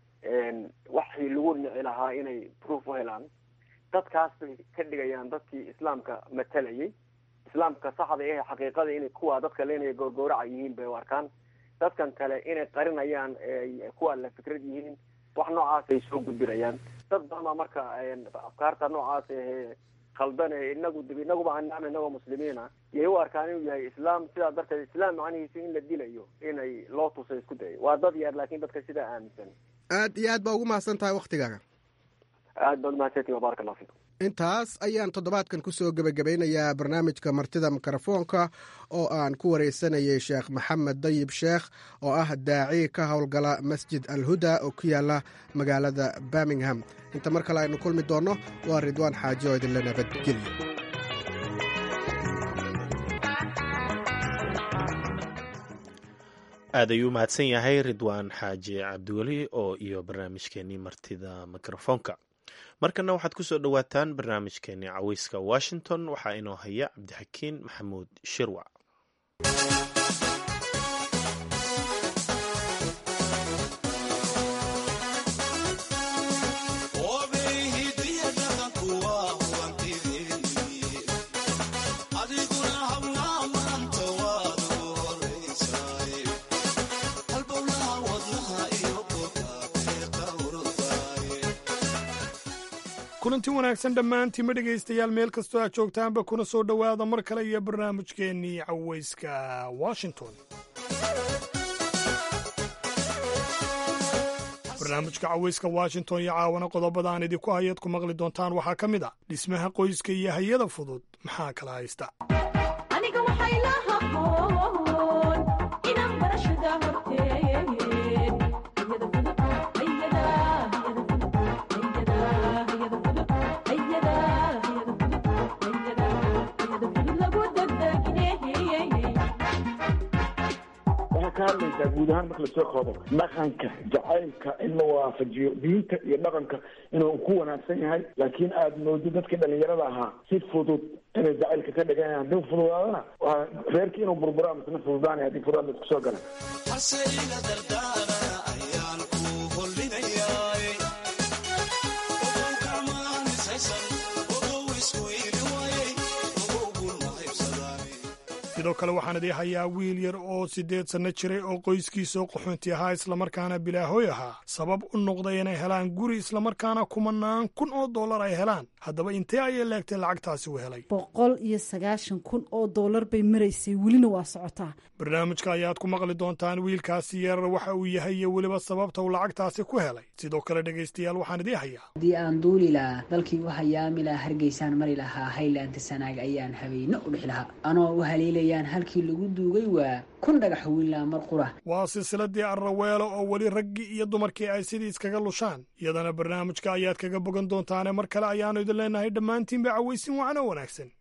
waxii lagu nici lahaa inay proof u helaan dadkaas bay ka dhigayaan dadkii islaamka matalayay islaamka saxda ee xaqiiqada inay kuwa dadka leenaya goorgooraca yihiin bay u arkaan dadkan kale inay qarinayaan kuwa la fikrad yihiin wax noocaas ay soo gudbinayaan dad badan baa marka afkaarta noocaas ahee khaldan ee inagu dib inaguba anaam inagoo muslimiina yay u arkaan inuu yahay islaam sidaa darteed islaam macnihiisa in la dilayo inay loo tusa isku dayo waa dad yar laakiin dadka sidaa aaminsan aad iyo aad baa ugu mahadsan tahay waktigaaga aad baad umahadsantihi wabaaraka allah fiikum intaas ayaan toddobaadkan kusoo gebagabeynayaa barnaamijka martida mikrofoonka oo aan ku wareysanayay sheekh maxamed dayib sheekh oo ah daaci ka howlgala masjid alhuda oo ku yaala magaalada birmingham inta mar kale aynu kulmi doonno waa ridwaan xaaji oo idinla nabadgelya aad ayuu mahadsan yahay ridwaan xaaji cabdiweli oo iyo barnaamijkeenii martida mikrofoonka markana waxaad ku soo dhowaataan barnaamijkeenii caweyska washington waxaa inoo haya cabdixakiin maxamuud shirwac kulanti wanaagsan dhammaantiinma dhegaystayaal meel kastoo aad joogtaanba kuna soo dhowaada mar kale iyo barnaamijkeennii caweyska washington barnaamijka caweyska washington iyo caawana qodobada aan idinku hayaad ku maqli doontaan waxaa ka mid a dhismaha qoyska iyo hayada fudud maxaa kala haysta arkaysaa guud ahaan marka lasoo koobo dhaqanka jacaylka in la waafajiyo diinta iyo dhaqanka inuu ku wanaagsan yahay laakiin aad moodo dadkii dhalinyarada ahaa si fudud inay jacaylka ka dhigan haddii fududaadana waa reerkii inuu burburaa misna fududaanay haddii fududaad la isku soo gala sidoo kale waxaan idii hayaa wiil yar oo siddeed sanno jiray oo qoyskiisao qaxoonti ahaa islamarkaana bilaahoy ahaa sabab u noqday inay helaan guri islamarkaana kumanaan kun oo dollar ay helaan haddaba intee ayay leegtay lacagtaasi u helay boqol iyo sagaashan kun oo dollar bay maraysay welina waa socotaa barnaamijka ayaad ku maqli doontaan wiilkaasi yar waxa uu yahay iyo weliba sababta uu lacagtaasi ku helay sidoo kale dhegaystayaal waxaan idii hayaa haddii aan duuli lahaa dalkii u hayaami lahaa hargeysaan mari lahaa haylaanta sanaag ayaan habeyno u dhixi lahaa anoo u haliilayaan halkii lagu duugay waa kun dhagax wiilaa mar qura waa silsiladii arraweelo oo weli raggii iyo dumarkii ay sidii iskaga lushaan iyadana barnaamijka ayaad kaga bogan doontaane mar kale ayaannu idin leenahay dhammaantiinba cawaysin wacno wanaagsan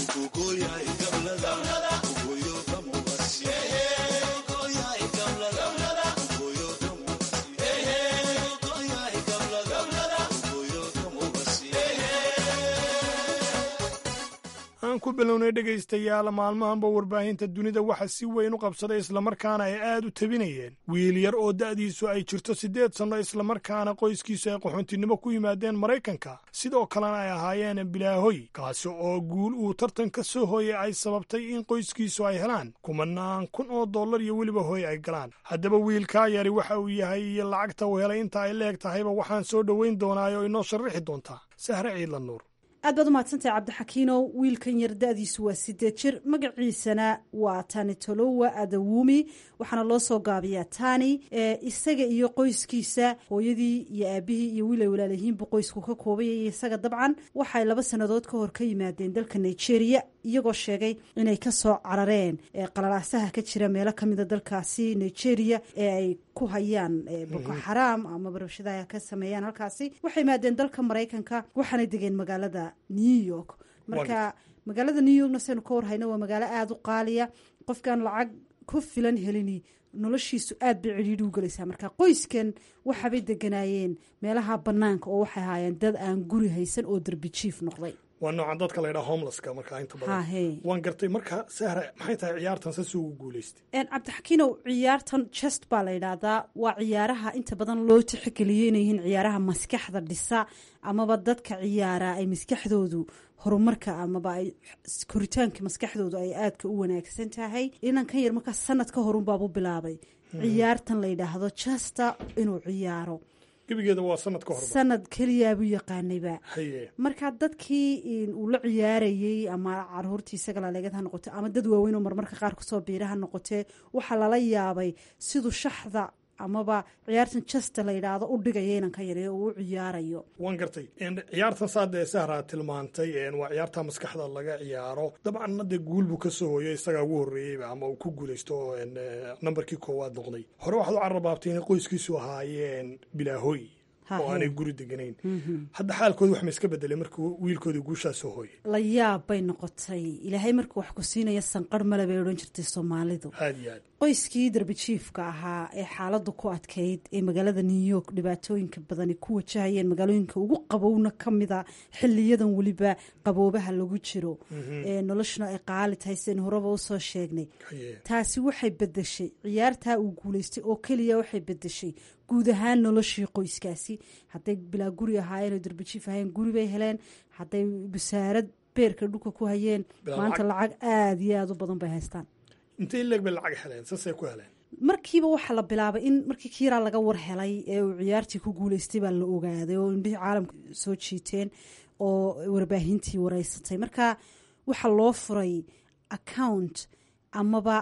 aan ku bilownay dhegaystayaal maalmahanba warbaahinta dunida waxa si weyn u qabsaday islamarkaana ay aad u tabinayeen wiil yar oo da'diisu ay jirto siddeed sanno islamarkaana qoyskiisu ay qaxoontinimo ku yimaadeen maraykanka sidoo kalena ay ahaayeen bilaahoy kaasi oo guul uu tartan ka soo hooyay ay sababtay in qoyskiisu ay helaan kumanaan kun oo dollar iyo weliba hooy ay galaan haddaba wiilkaa yari waxa uu yahay iyo lacagta uu helay inta ay leeg tahayba waxaan soo dhoweyn doonaay oo inoo sharrixi doontaa sahre ciidla nuur aad baad umahadsantahay cabdixakiinow wiilkan yar da-diisu waa sideed jir magaciisana waa tani tolowa adawumi waxaana loo soo gaabiyaa tani isaga iyo qoyskiisa hooyadii iyo aabihii iyo wiil ay walaalayihiinbu qoysku ka koobaya isaga dabcan waxay laba sannadood ka hor ka yimaadeen dalka nigeria iyagoo sheegay inay kasoo carareen qalalaasaha ka jira meelo kamida dalkaasi nigeria ee ay ku hayaan boko xaraam ama barabshadaha ka sameeyaan halkaasi waxay yimaadeen dalka maraykanka waxaanay degeen magaalada new york marka magaalada new yorkna saynu ka warhayno waa magaalo aada u qaaliya qofkaan lacag ku filan helini noloshiisu aad bay cidhiidhi u gelaysaa marka qoyskan waxaabay deganaayeen meelaha banaanka oo waxay ahaayeen dad aan guri haysan oo derbi jiif noqday waa noocan dadka la ydhaha homelesska markaa inta badan waan gartay marka sahra maxay tahay ciyaartan sasi ugu guulaystay cabdixakiinow ciyaartan just baa la yidhaahdaa waa ciyaaraha inta badan loo tixgeliyay inay yihiin ciyaaraha maskaxda dhisa amaba dadka ciyaara ay maskaxdoodu horumarka amaba ay koritaanka maskaxdoodu ay aadka u wanaagsan tahay inankan yar markaa sanad ka horunbaabu bilaabay ciyaartan la yidhaahdo justa inuu ciyaaro gebigeeda waa sanad ka hor sanad keliyaabuu yaqaanayba marka dadkii uu la ciyaarayey ama caruurtii isaga laleegad ha noqote ama dad waaweyn oo marmarka qaar kusoo biira ha noqotee waxaa lala yaabay siduu shaxda amaba ciyaartan jasta la yidhaahdo u dhigaya inanka yare uu u ciyaarayo waan gartay ciyaartan saadee sahraa tilmaantay waa ciyaarta maskaxda laga ciyaaro dabcanna dee guul buu kasoo hooyay isagaa ugu horreeyeyba ama uu ku guulaysto nambarkii koowaad noqday hore waxaad u carrabaabtay inay qoyskiisu ahaayeen bilaahooy oo aanay guri deganayn hadda xaalkooda wax ma iska bedelay markuu wiilkooda guushaa soo hooyay la yaab bay noqotay ilaahay markuu wax ku siinaya sanqarh male bay odhan jirtay soomaalidu aad iyo aad qoyskii darbijiifka ahaa ee xaaladdu ku adkayd ee magaalada new york dhibaatooyinka badani ku wajahayeen magaalooyinka ugu qabowna ka mida xiliyadan weliba qaboobaha lagu jiro ee noloshuna ay qaali tahay sidaynu horeba usoo sheegnay taasi waxay bedeshay ciyaartaa uu guulaystay oo keliya waxay bedeshay guud ahaan noloshii qoyskaasi hadday bilaa guri ahaayeen oo darbijiif ahayeen guri bay heleen hadday basaarad beerka dhulka ku hayeen maanta lacag aada iyo aada u badan bay haystaan intay leeg bay lacag heleen sasay ku heleen markiiba waxaa la bilaabay in markii kiiraa laga war helay ee uu ciyaartii ku guulaystay baa la ogaaday oo indhihii caalamka soo jiiteen oo warbaahintii wareysatay marka waxaa loo furay account amaba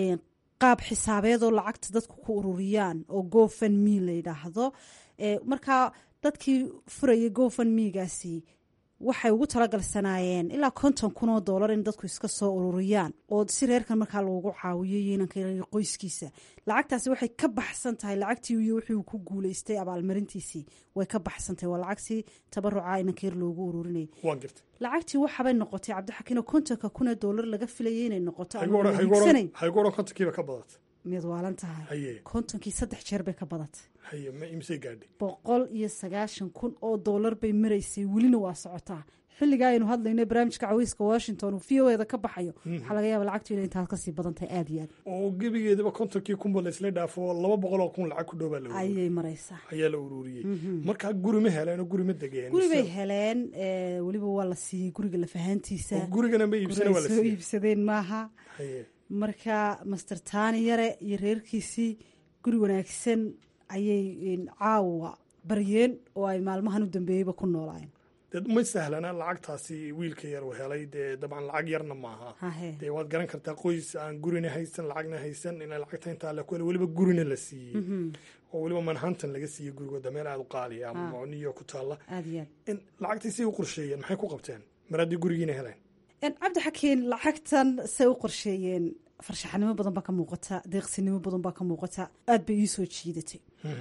qaab xisaabeed oo lacagta dadku ku ururiyaan oo gofan me la yidhaahdo markaa dadkii furayay gofan megaasi waxay ugu talagalsanaayeen ilaa konton kun oo dollar in dadku iska soo ururiyaan oo si reerkan markaa loogu caawiyay inanka qoyskiisa lacagtaasi waxay ka baxsan tahay lacagtii iyo wixii ku guulaystay abaalmarintiisii way ka baxsantahay waa lacagtii tabaruca inanka yar loogu ururinayay lacagtii waxabay noqotay cabdixakiino kontonka kun ee dollar laga filayay inay noqoto haygu odhan kontonkiiba ka badata mid waalan tahay haye kontonkii saddex jeer bay ka badatay haye ma imisay gaadhay boqol iyo sagaashan kun oo doolar bay maraysay welina waa socotaa xilligaa aynu hadlayno barnaamijka caweyska washington uu v o eda ka baxayo waxaa laga yaaba lacagtu inay intaas kasii badan tahay aada iyo aad oo gebigeedaba kontonkii kunba laysla dhaafo laba boqol oo kun lacag ku dhow baa la ururiyey ayay maraysaa ayaa la ururiyey markaa guri ma heleen oo guri ma degeen guri bay heleen eh, weliba waa la siiyey guriga lafahaantiisa oo gurigana ma iibsana Guri waa ay la soo siiyey iibsadeen maaha haye marka master tani yare iyo reerkiisii guri wanaagsan ayay in, caawa baryeen oo ay maalmahan u dambeeyeyba ku noolaayeen dee ma sahlana lacagtaasi wiilka yar uu helay dee dabcan lacag yarna maaha hahe dee waad garan kartaa qoys aan gurina haysan lacagna haysan in lacagta intaa la kuhelo weliba gurina la siiyey oo weliba manhattan laga siiyey gurigooda meel aada u qaaliya ama oo new york ku taalla aada iyo aad in lacagtii say u qorsheeyeen maxay ku qabteen mar haddii gurigiina heleen En, cabdi xakiin lacagtan say u qorsheeyeen farshaxanimo badan baa ka muuqata deeqsinimo badan baa ka muuqata aada bay ii soo jiidatay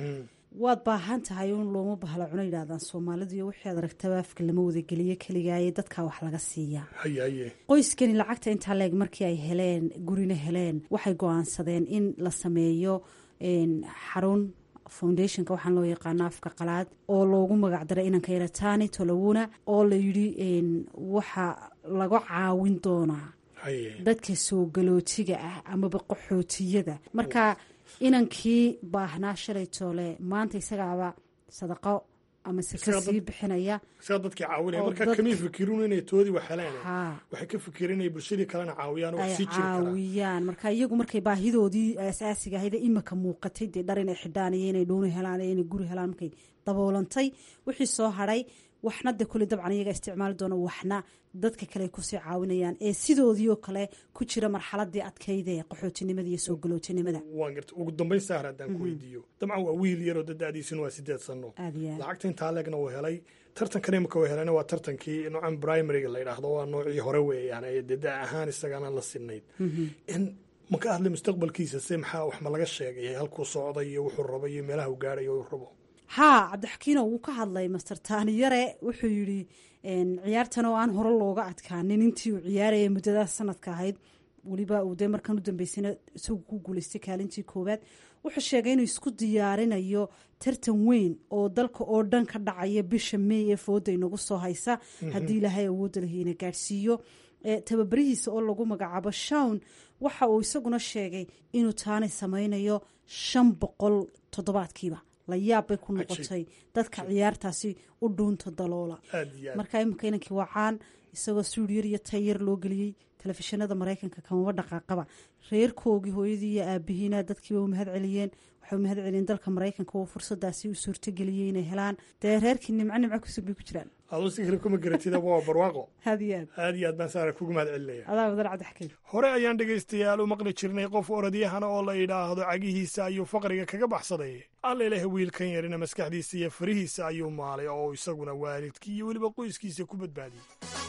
waad baahan tahay un looma bahla cuno yidhahdaan soomaalidu iyo wixii aad aragtaba afka lama wadageliyo keligaaye dadkaa wax laga siiyaa haye haye qoyskani lacagta intaa leeg markii ay heleen gurina heleen waxay go-aansadeen in la sameeyo en, xarun foundationka waxaan loo yaqaano afka qalaad oo loogu magacdaray inanka yaratani tolowuna oo la yidhi en, waxa laga caawin doonaa haye dadka soo galootiga ah amaba qaxootiyada marka inankii baahnaa shalay toole maanta isagaaba sadaqo ama se Isaga ka dad- sii bixinaya isaga dadkii caawinaya oo marka dad- kamay fikirin inay toodii wax heleen haa waxay ka fikireen inay bulshadii kalena caawiyaan oo wax ay sii jiri karaan caawiyaan marka iyagu markay baahidoodii asaasiga ahayd ee imika muuqatay dee dhar inay xidhaan iyo inay dhuuni helaan iyo inay guri helaan markay daboolantay wixii soo hadhay waxna de kule dabcan iyaga isticmaali doona waxna dadka kale ay kusii caawinayaan ee sidoodii oo kale ku jira marxaladii adkayda ee qaxootinimada iyo soo galootinimada waan garta ugu dambayn sahar haddaan ku weydiiyo dabcan waa wiil yaroo dadaadiisuna waa sideed sano aada iyo aad lacagta intaa leegna uu helay tartankan imika uu helayna waa tartankii noocan primariga la yidhaahdo waa noocii hore weeyaan ee dee da ahaan isagana la sinayd in ma ka hadlay mustaqbalkiisa se maxaa wax ma laga sheegay halkuu socday iyo wuxuu rabay iyo meelaha uu gaadhay uu rabo haa cabdixakiino wuu ka hadlay master taaniyare wuxuu yidhi ciyaartan oo aan hore looga adkaanin intii uu ciyaaraya muddadaas sanadka ahayd weliba uu dee markan u dambeysana isagu ku guuleystay kaalintii koowaad wuxuu sheegay inuu isku diyaarinayo tartan weyn oo dalka oo dhan ka dhacaya bisha may ee fooda inagu soo haysa haddii ilaahay awoodda lahiina gaadhsiiyo tababarihiisa oo lagu magacaabo shawn waxa uu isaguna sheegay inuu taani sameynayo shan boqol toddobaadkiiba la yaab bay ku noqotay dadka ciyaartaasi u dhuunta daloola marka iminka inankii wacaan isagoo suudiyar iyo tayar loo geliyey telefishinada maraykanka kamaba dhaqaaqaba reerkoogii hooyadii iyo aabihiina dadkiiba u mahad celiyeen waxay u mahad celiyeen dalka maraykanka oo fursadaasi u suurtageliyey inay helaan dee reerkii nimco nimco kusug bay ku jiraan aduu si kale kuma garatidaba waa barwaaqo aad iyo aad aad iyo aad baan saara kugu mahad celinaya adaa wadan cabdixakiim hore ayaan dhegaystayaal u maqli jirnay qof orodyahana oo la yidhaahdo cagihiisa ayuu faqriga kaga baxsaday alla ilaah wiilkan yarina maskaxdiisa iyo farihiisa ayuu maalay oo isaguna waalidkii iyo weliba qoyskiisa ku badbaadiyey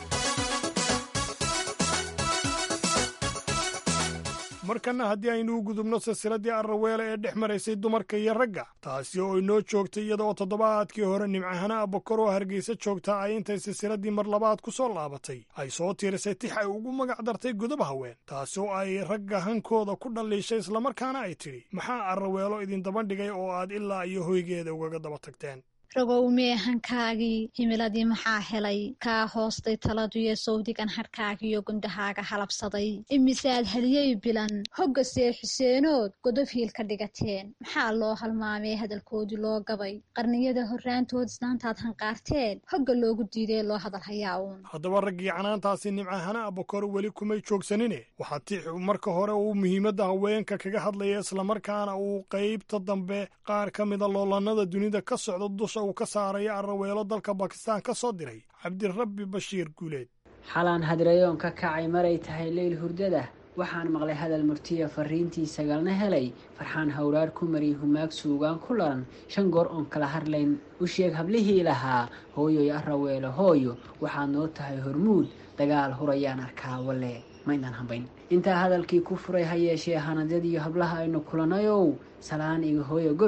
markanna haddii aynu u gudubno silsiladii arraweele ee dhex maraysay dumarka iyo ragga taasi oo inoo joogtay iyada oo toddobaadkii hore nimcahana abakor oo hargeysa joogta ay intay silsiladii mar labaad ku soo laabatay ay soo tiirisay tix ay ugu magac dartay godab haween taasi oo ay ragga hankooda ku dhalliishay islamarkaana ay tidhi maxaa arraweelo idin daba dhigay oo aad ilaa iyo hoygeeda ugaga daba tagteen ragow meehankaagii himiladii maxaa helay kaa hoostay taladuyo sawdigan hadhkaagiyo gundahaaga halabsaday imisaad haliyey bilan hogga seexuseenood godob hiil ka dhigateen maxaa loo halmaamee hadalkoodii loo gabay qarniyada horraantood islaantaad hanqaarteen hogga loogu diidee loo hadal hayaa uun haddaba raggii canaantaasi nimcahana abakor weli kumay joogsanine waxaa tix marka hore uu muhiimadda haweenka kaga hadlaya islamarkaana uu qaybta dambe qaar ka mida loolannada dunida ka socda dusha uu ka saaraya arraweelo dalka bakistaan ka soo diray cabdirabbi bashiir guuleed xalaan hadrayoon ka kacay maray tahay leyl hurdada waxaan maqlay hadal murtiya fariintii sagalna helay farxaan hawraar ku mariy humaag suugaan ku laran shan goor oon kala hadlayn u sheeg hablihii lahaa hooyoy arraweelo hooyo waxaad noo tahay hormuud dagaal hurayaan arkaa walle maynaan hambayn intaa hadalkii ku furay ha yeeshee hanadyadiiyo hablaha aynu kulanayow salaan iga hooyo gobah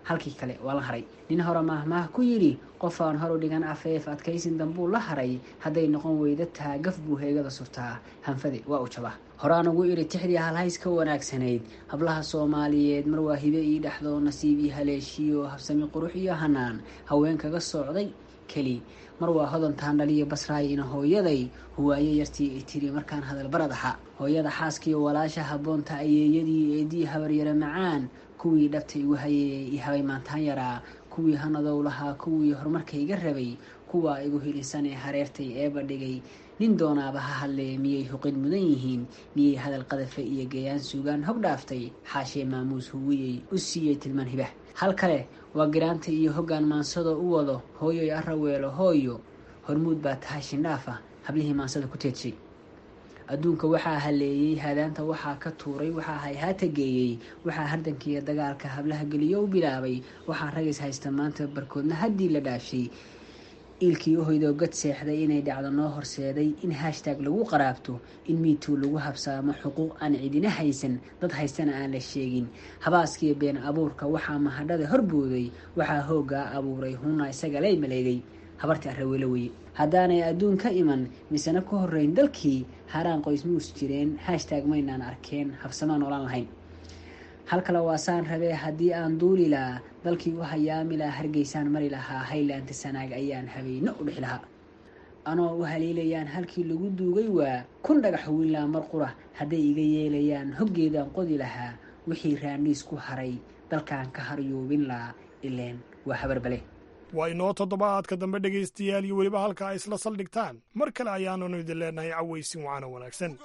halkii kale waa la haray nin hore maahmaah ku yidhi qof aan horu dhigan afeef adkaysin dambuu la haray hadday noqon weyda taa gaf buu heegada surtaa hanfade waa u jaba horaan ugu idhi tixdii halhays ka wanaagsanayd hablaha soomaaliyeed mar waa hibe ii dhexdo nasiib ii haleeshiyo habsami qurux iyo hanaan haween kaga socday keli mar waa hodan taandhaliyo basraay ina hooyaday huwaayo yartii ay tiri markaan hadal barad aha hooyada xaaskiiyo walaasha habboonta ayeeyadii eedii habaryare macaan kuwii dhabta igu hayay i habay maantaan yaraa kuwii hanadow lahaa kuwii horumarkayga rabay kuwaa igu hilisan ee hareertay eeba dhigay nin doonaaba ha hadlee miyay huqid mudan yihiin miyay hadal qadafe iyo gayaan suugaan hog dhaaftay xaashee maamuus huwiyey u siiyey tilmaan hibah hal kale waa giraanta iyo hoggaan maansado u wado hooyoy araweelo hooyo hormuud baa tahay shindhaafa hablihii maansada ku teedshay adduunka waxaa haleeyey hadaanta waxaa ka tuuray waxaa hayhaata geeyey waxaa hardankiiyo dagaalka hablaha geliyo u bilaabay waxaa ragis haysta maanta barkoodna haddii la dhaafshay iilkii uhoydoo gad seexday inay dhacdo noo horseeday in hashtaag lagu qaraabto in miituu lagu habsaamo xuquuq aan cidina haysan dad haystana aan la sheegin habaaskiiyo been abuurka waxaa mahadhada horbooday waxaa hooggaa abuuray hunna isaga lay maleegay habartii arraweelo weye haddaanay adduun ka iman misena ku horrayn dalkii haraan qoys muus jireen hashtaag maynaan arkeen habsamaan oolaan lahayn hal kale waasaan rabee haddii aan duuli lahaa dalkii u hayaami lahaa hargeysaan mari lahaa haylaanta sanaag ayaan habeyno u dhix lahaa anoo u haliilayaan halkii lagu duugay waa kun dhagax wiinlaa mar qura hadday iga yeelayaan hoggeedaan qodi lahaa wixii raandhiis ku haray dalkaan ka haryuubin lahaa ileen waa habarbale waa inoo toddobaadka dambe dhegaystayaal iyo weliba halka ay isla saldhigtaan mar kale ayaananu idin leenahay cawaysin waana wanaagsan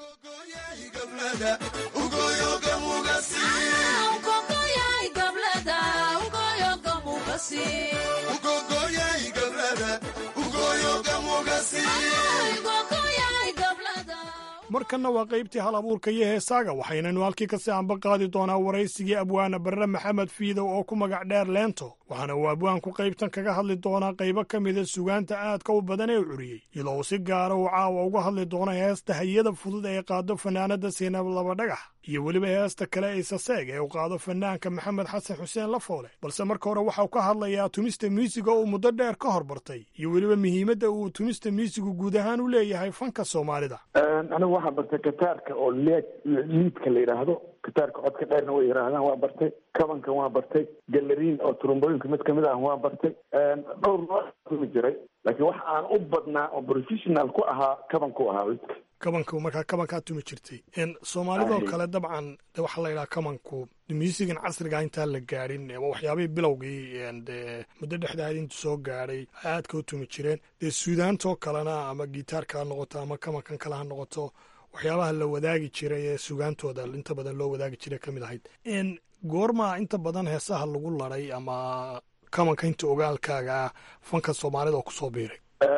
markanna waa qaybtii hal abuurka iyo heesaaga waxaynanu halkii kasii anba qaadi doonaa waraysigii abwaana barre maxamed fiidow oo ku magac dheer leento waxaana uu abwaanku qaybtan kaga hadli doonaa qaybo ka mida sugaanta aadka u badan ee curiyey iyadoo uu si gaara uu caawa uga hadli doono heesta hayada fudud ee qaado fanaanada siinab laba dhagax iyo weliba heesta kale ee saseeg ee uu qaado fanaanka maxamed xasan xuseen lafoole balse marka hore waxau ka hadlayaa tumista miisiga uu muddo dheer ka hor bartay iyo weliba muhiimadda uu tumista miisigu guud ahaan u leeyahay fanka soomaalida anigu waxaa bartay kataarka oo leed liidka la yidhaahdo kataarka codka dheerna way yidhaahdaan waa bartay kabankan waa bartay galariin oo turumbooyinka mid kamid ah waa bartay dhowr noo tumi jiray laakiin wax aan u badnaa oo professional ku ahaa kabanku ahaa lidka kabanka markaa kabankaa tumi jirtay soomaalidoo kale dabcan de waxaa la yidhaha kabanku musigan casriga intaan la gaadhin waxyaabihii bilowgii de muddo dhexdaad intu soo gaadhay aadka u tumi jireen dee suudaantoo kalena ama gitaarka ha noqoto ama kabankan kale ha noqoto waxyaabaha la wadaagi jiray ee sugaantooda inta badan loo wadaagi jiray ka mid ahayd goormaa inta badan heesaha lagu laday ama kabanka inta ogaalkaaga ah fanka soomaalida oo kusoo biiray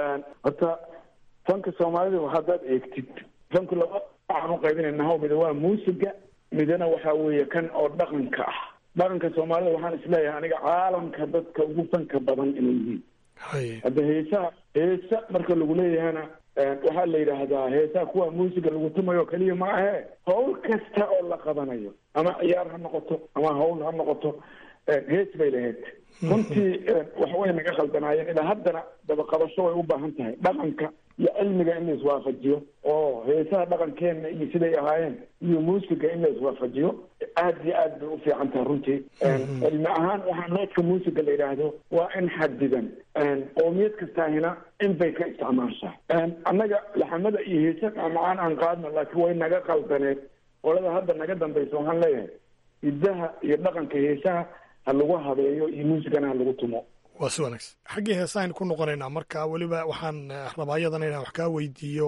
horta fanka soomaalida haddaad eegtid fanku laba waxaan u qaybinaynaha mida waa muusiga midana waxa weeye kan oo dhaqanka ah dhaqanka soomaalida waxaan isleeyahay aniga caalamka dadka ugu fanka badan inay yihiin hadda heesaha heesa marka lagu leeyahana waxaa la yidhaahdaa heesaha kuwa muusiga lagu tumayo keliya ma ahe hawl kasta oo la qabanayo ama ciyaar ha noqoto ama hawl ha noqoto hees bay lahayd runtii waxway naga khaldanaayeen ilaa haddana dabaqabasho way u baahan tahay dhaqanka iyo cilmiga in la iswaafajiyo oo heesaha dhaqankeenna iyo siday ahaayeen iyo muusiga in la iswaafajiyo aad iyo aad bay u fiican tahay runtii cilmi ahaan waxaa noodka muusiga la yidhaahdo waa in xadidan qoomiyad kastaahina in bay ka isticmaashaa annaga laxamada iyo heesa macaan aan qaadno laakiin way naga qaldaneed qolada hadda naga dambaysa waxaan leeyahay hidaha iyo dhaqanka heesaha ha lagu habeeyo iyo muusigana ha lagu tumo waa si wanaagsan xaggii heesahaynu ku noqonaynaa marka weliba waxaan rabaa iyadana inaan wax kaa weydiiyo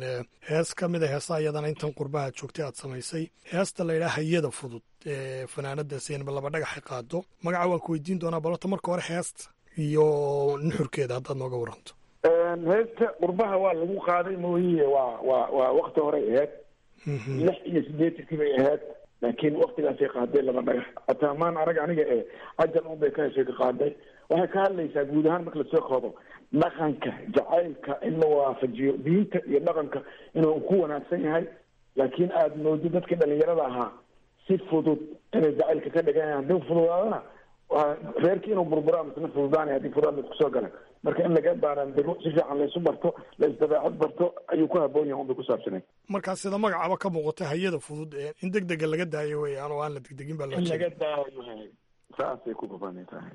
hees ka mid a heesaha iyadana intan qurbaha joogtay aad samaysay heesta la yidhaha hayada fudud ee fanaanada siinba laba dhagaxa qaado magaca waan ku weydiin doonaa balota marka hore heesta iyo nuxurkeeda haddaad nooga waranto heesta qurbaha waa lagu qaaday mooyiye waa waa waa wakti horey ahayd lix iyo sideetankii bay ahayd laakiin waktigaasay qaaday laba dhagax hataa maan arag aniga ee cajal un bay ka heshay ka qaaday waxay ka hadlaysaa guud ahaan marka lasoo koobo dhaqanka jacaylka in la waafajiyo diinta iyo dhaqanka inuu ku wanaagsan yahay laakiin aada moodo dadkii dhalinyarada ahaa si fudud inay jacaylka ka dhigan haddii fududaadana waa reerkii inuu burburaa misna fududaanay haddii fudaad la isku soo gala marka in laga baaraandiro si fiican laysu barto la isdabeecad barto ayuu ku haboon yahay unbay ku saabsanay markaa sida magacaba ka muuqata hayada fudud ee in deg dega laga daayo weeyaan oo aan la degdegin baa loo in jeeda laga daayo saasay ku babanay tahay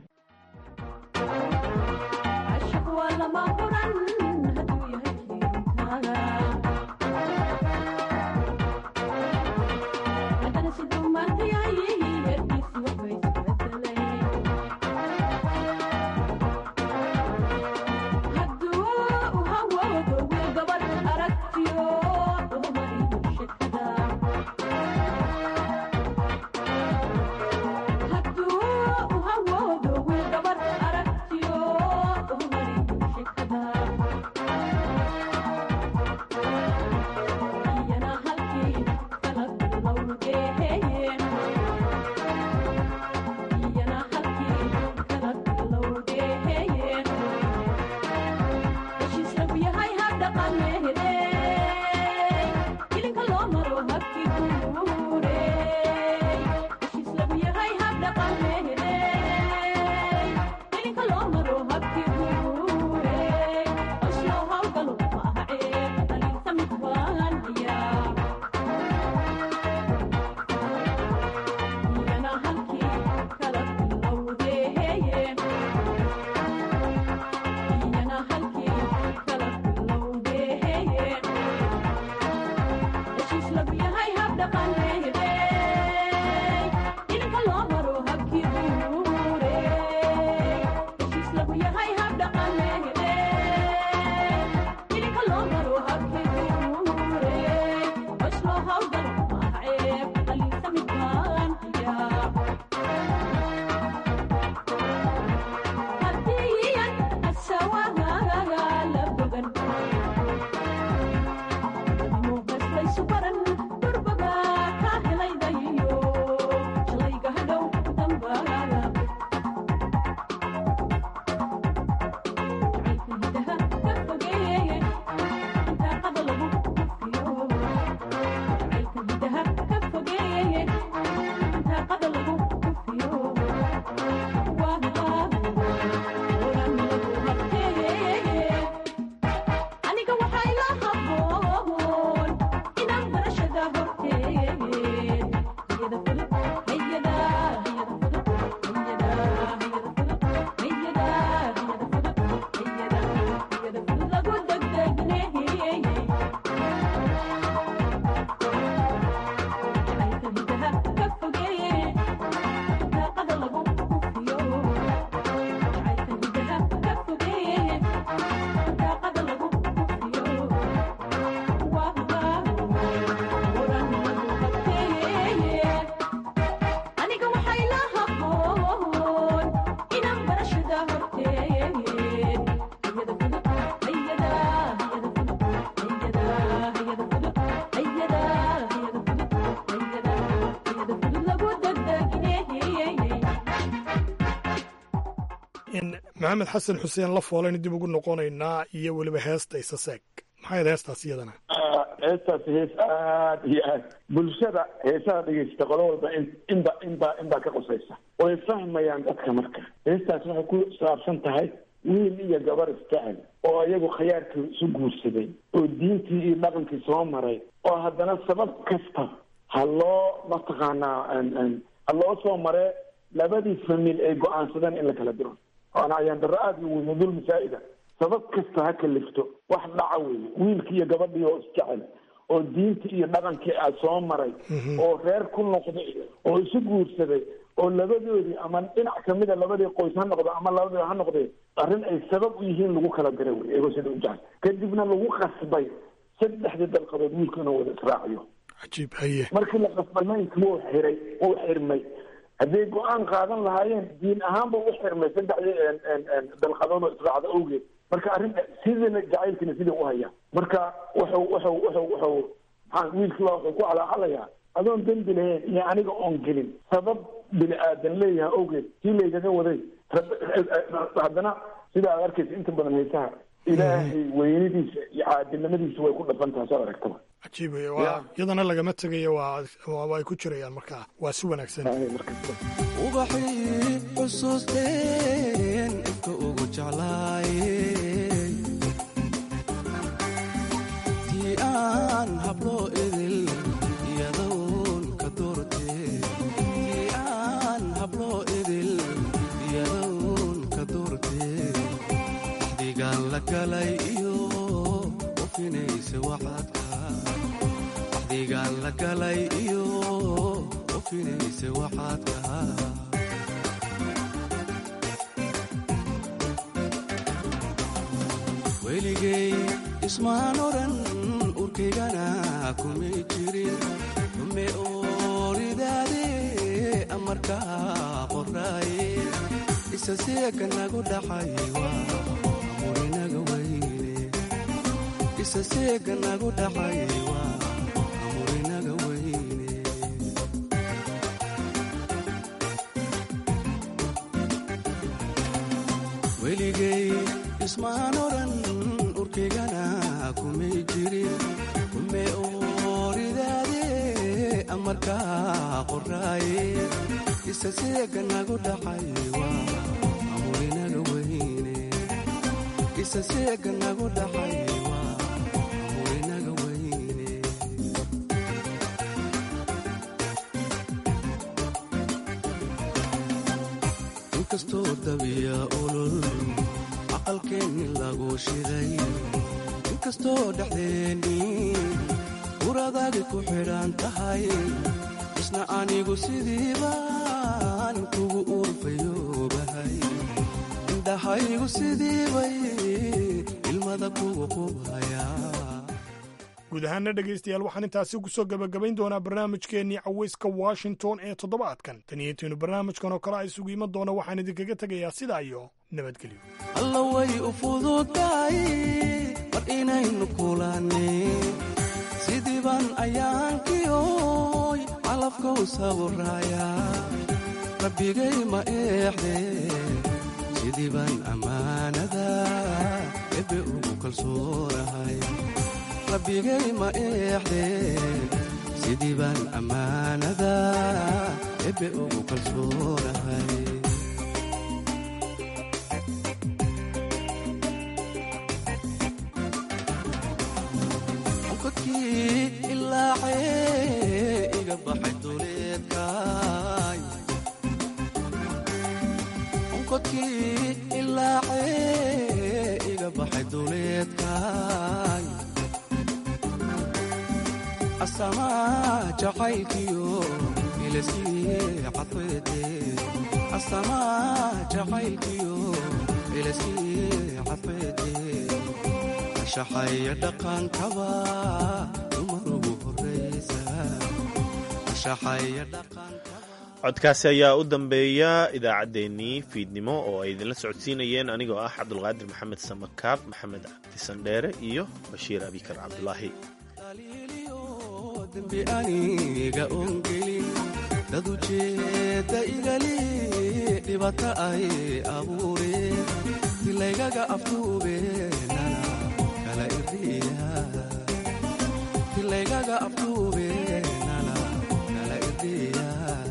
maxamed xasan xuseen la foolaynu dib ugu noqonaynaa iyo weliba heesta isaseeg maxay ahayd heestaas iyadana heestaasi hees aad iyo aad bulshada heesaha dhegeysta qolo walba in inba inba inbaa ka qosaysa way fahmayaan dadka marka heestaas waxay ku saabsan tahay wiil iyo gabar isjecel oo iyagu khayaarkii isu guursaday oo diintii iyo dhaqankii soo maray oo haddana sabab kasta ha loo mataqaanaa ha loo soo maree labadii famil ay go-aansadeen in la kala diro waana ayaan darro aada u weyn dulmi saa'ida sabab kasta ha kalifto wax dhaca weeye wiilkii iyo gabadhii oo isjecel oo diintii iyo dhaqankii a soo maray oo reer ku noqday oo isu guursaday oo labadoodii ama dhinac kamida labadii qoys ha noqdo ama labadii ha noqdee arrin ay sabab u yihiin lagu kala dira wey iyagoo sida u jecel kadibna lagu qasbay saddexdii dalqadood wiilku inuu wada israaciyo cajiib haye markii la qasbay maynki wuu xiray wuu xirmay hadday go-aan qaadan lahaayeen diin ahaanba u xirmay saddexdii dalqadood oo israacda awgeed marka arrin sidina jacaylkiina sidii u hayaa marka wuxuu wuxuu wuxuu wuxuu maxaa wiilkii baa wuxuu ku calaacalayaa adoon dembi lahayn iyo aniga oon gelin sabab bini aadan leeyahay awgeed sii laygaga waday haddana sida aad arkaysa inta badan haysaha ilaahay weynidiisa iyo caadilnimadiisa way ku dhafan tahay soo aragtaba cajiib wey waa iyadana lagama tegayo waa waa ay ku jirayaan markaa waa si wanaagsan ubaxii xusuusteen inka ugu jeclaayey tii aan habloo idil iyadoon ka doortee tii aan habloo idil iyadoon ka doortee axdigaan la galay iyo ufinaysa waxaadka axdigaan la galay iyo ufinaysa waxaadka weligay ismaan odhan urkaygana kumay jirin ume ooridaade amarkaa qoraaye isa seeka nagu dhaxay waa amurinaga weyne isa seeka nagu dhaxay waa amurinaga weyne weligay ismaan odhan urkaygana kumay jirin ume ooridaade amarkaa qoraaye isa seeka nagu dhaxay waa amurinaga weyne isa seeka nagu dhaxay waa amurinaga weyne inkastoo dabiya olol aqalkeenni lagu shiday inkastoo dhexdeenni uradaadi ku xidhan tahay isna anigu sidiibaan kugu urfayoobahay indhahaygu sidiibay ilmada kugu qubhayaa guud ahaana dhegaystayaal waxaan intaasi ku soo gebagabayn doonaa barnaamijkeennii cawayska washington ee toddobaadkan tan iyo intiinu barnaamijkan oo kale a isugu iman doona waxaan idinkaga tegayaa sidaa iyo nabadgelyo alla way u fududahay mar inaynu kulannin sidiiban ayaankiyoy calafkow sawiraaya rabbigay ma eexde sidiiban ammaanada ebe ugu kalsoonahay rabbigay ma eexde sidiiban ammaanada ebe ugu kalsoonahay kodkii ilaacee iga baxay duleedkaay onkodkii ilaacee iga baxay duleedkaay asamaa jacaylkiyo ilasii cadfeede asamaa jacaylkiyo ilasii cadfeede shaxaya dhaqankaba dumarugu horaysa shaxaya dhaqanka codkaasi ayaa u dambeeya idaacaddeenii fiidnimo oo ay idinla socodsiinayeen anigoo ah cabdulqaadir maxamed samakaab maxamed cabdi sandheere iyo bashiir abikar cabdulaahi dembi aniga ongelin dad ujeedda igali dhibata ay abuureen dilaygaga aftuubeenana kala irdhiya dilaygaga aftuubeenana kala irdhiya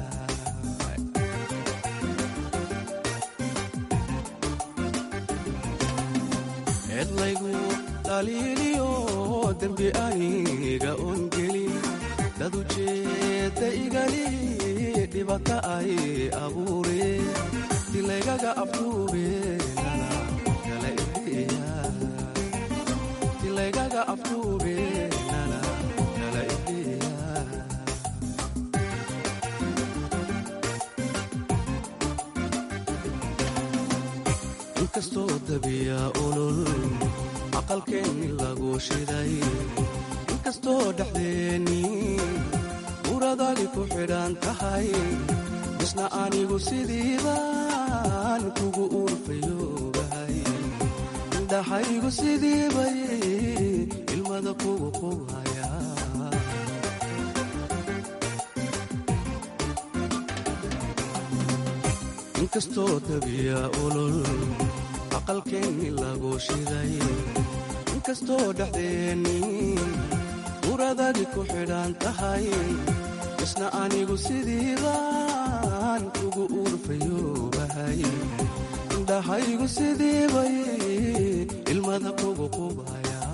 eedlaygu dhaliiliyo dembi aniga ongelin dad ujeedda igali dhibata ay abuureen dilaygaga aftuubeenana kala irdhiya dilaygaga aftuubeenana kala irdhiya inkastoo dabiya olol aqalkeenni lagu shiday inkastoo dhexdeenni uradadi ku xidhan tahay isna anigu sidiibaan kugu urfayoobahay indhahaygu sidiibay ilmada kugu qubhaya inkastoo dabiya olol aqalkeenni lagu shiday inkastoo dhexdeenni uradagi ku xidhan tahay isna anigu sidiibaan kugu uurfayoobahay indhahaygu sidiibay ilmada kugu qubaya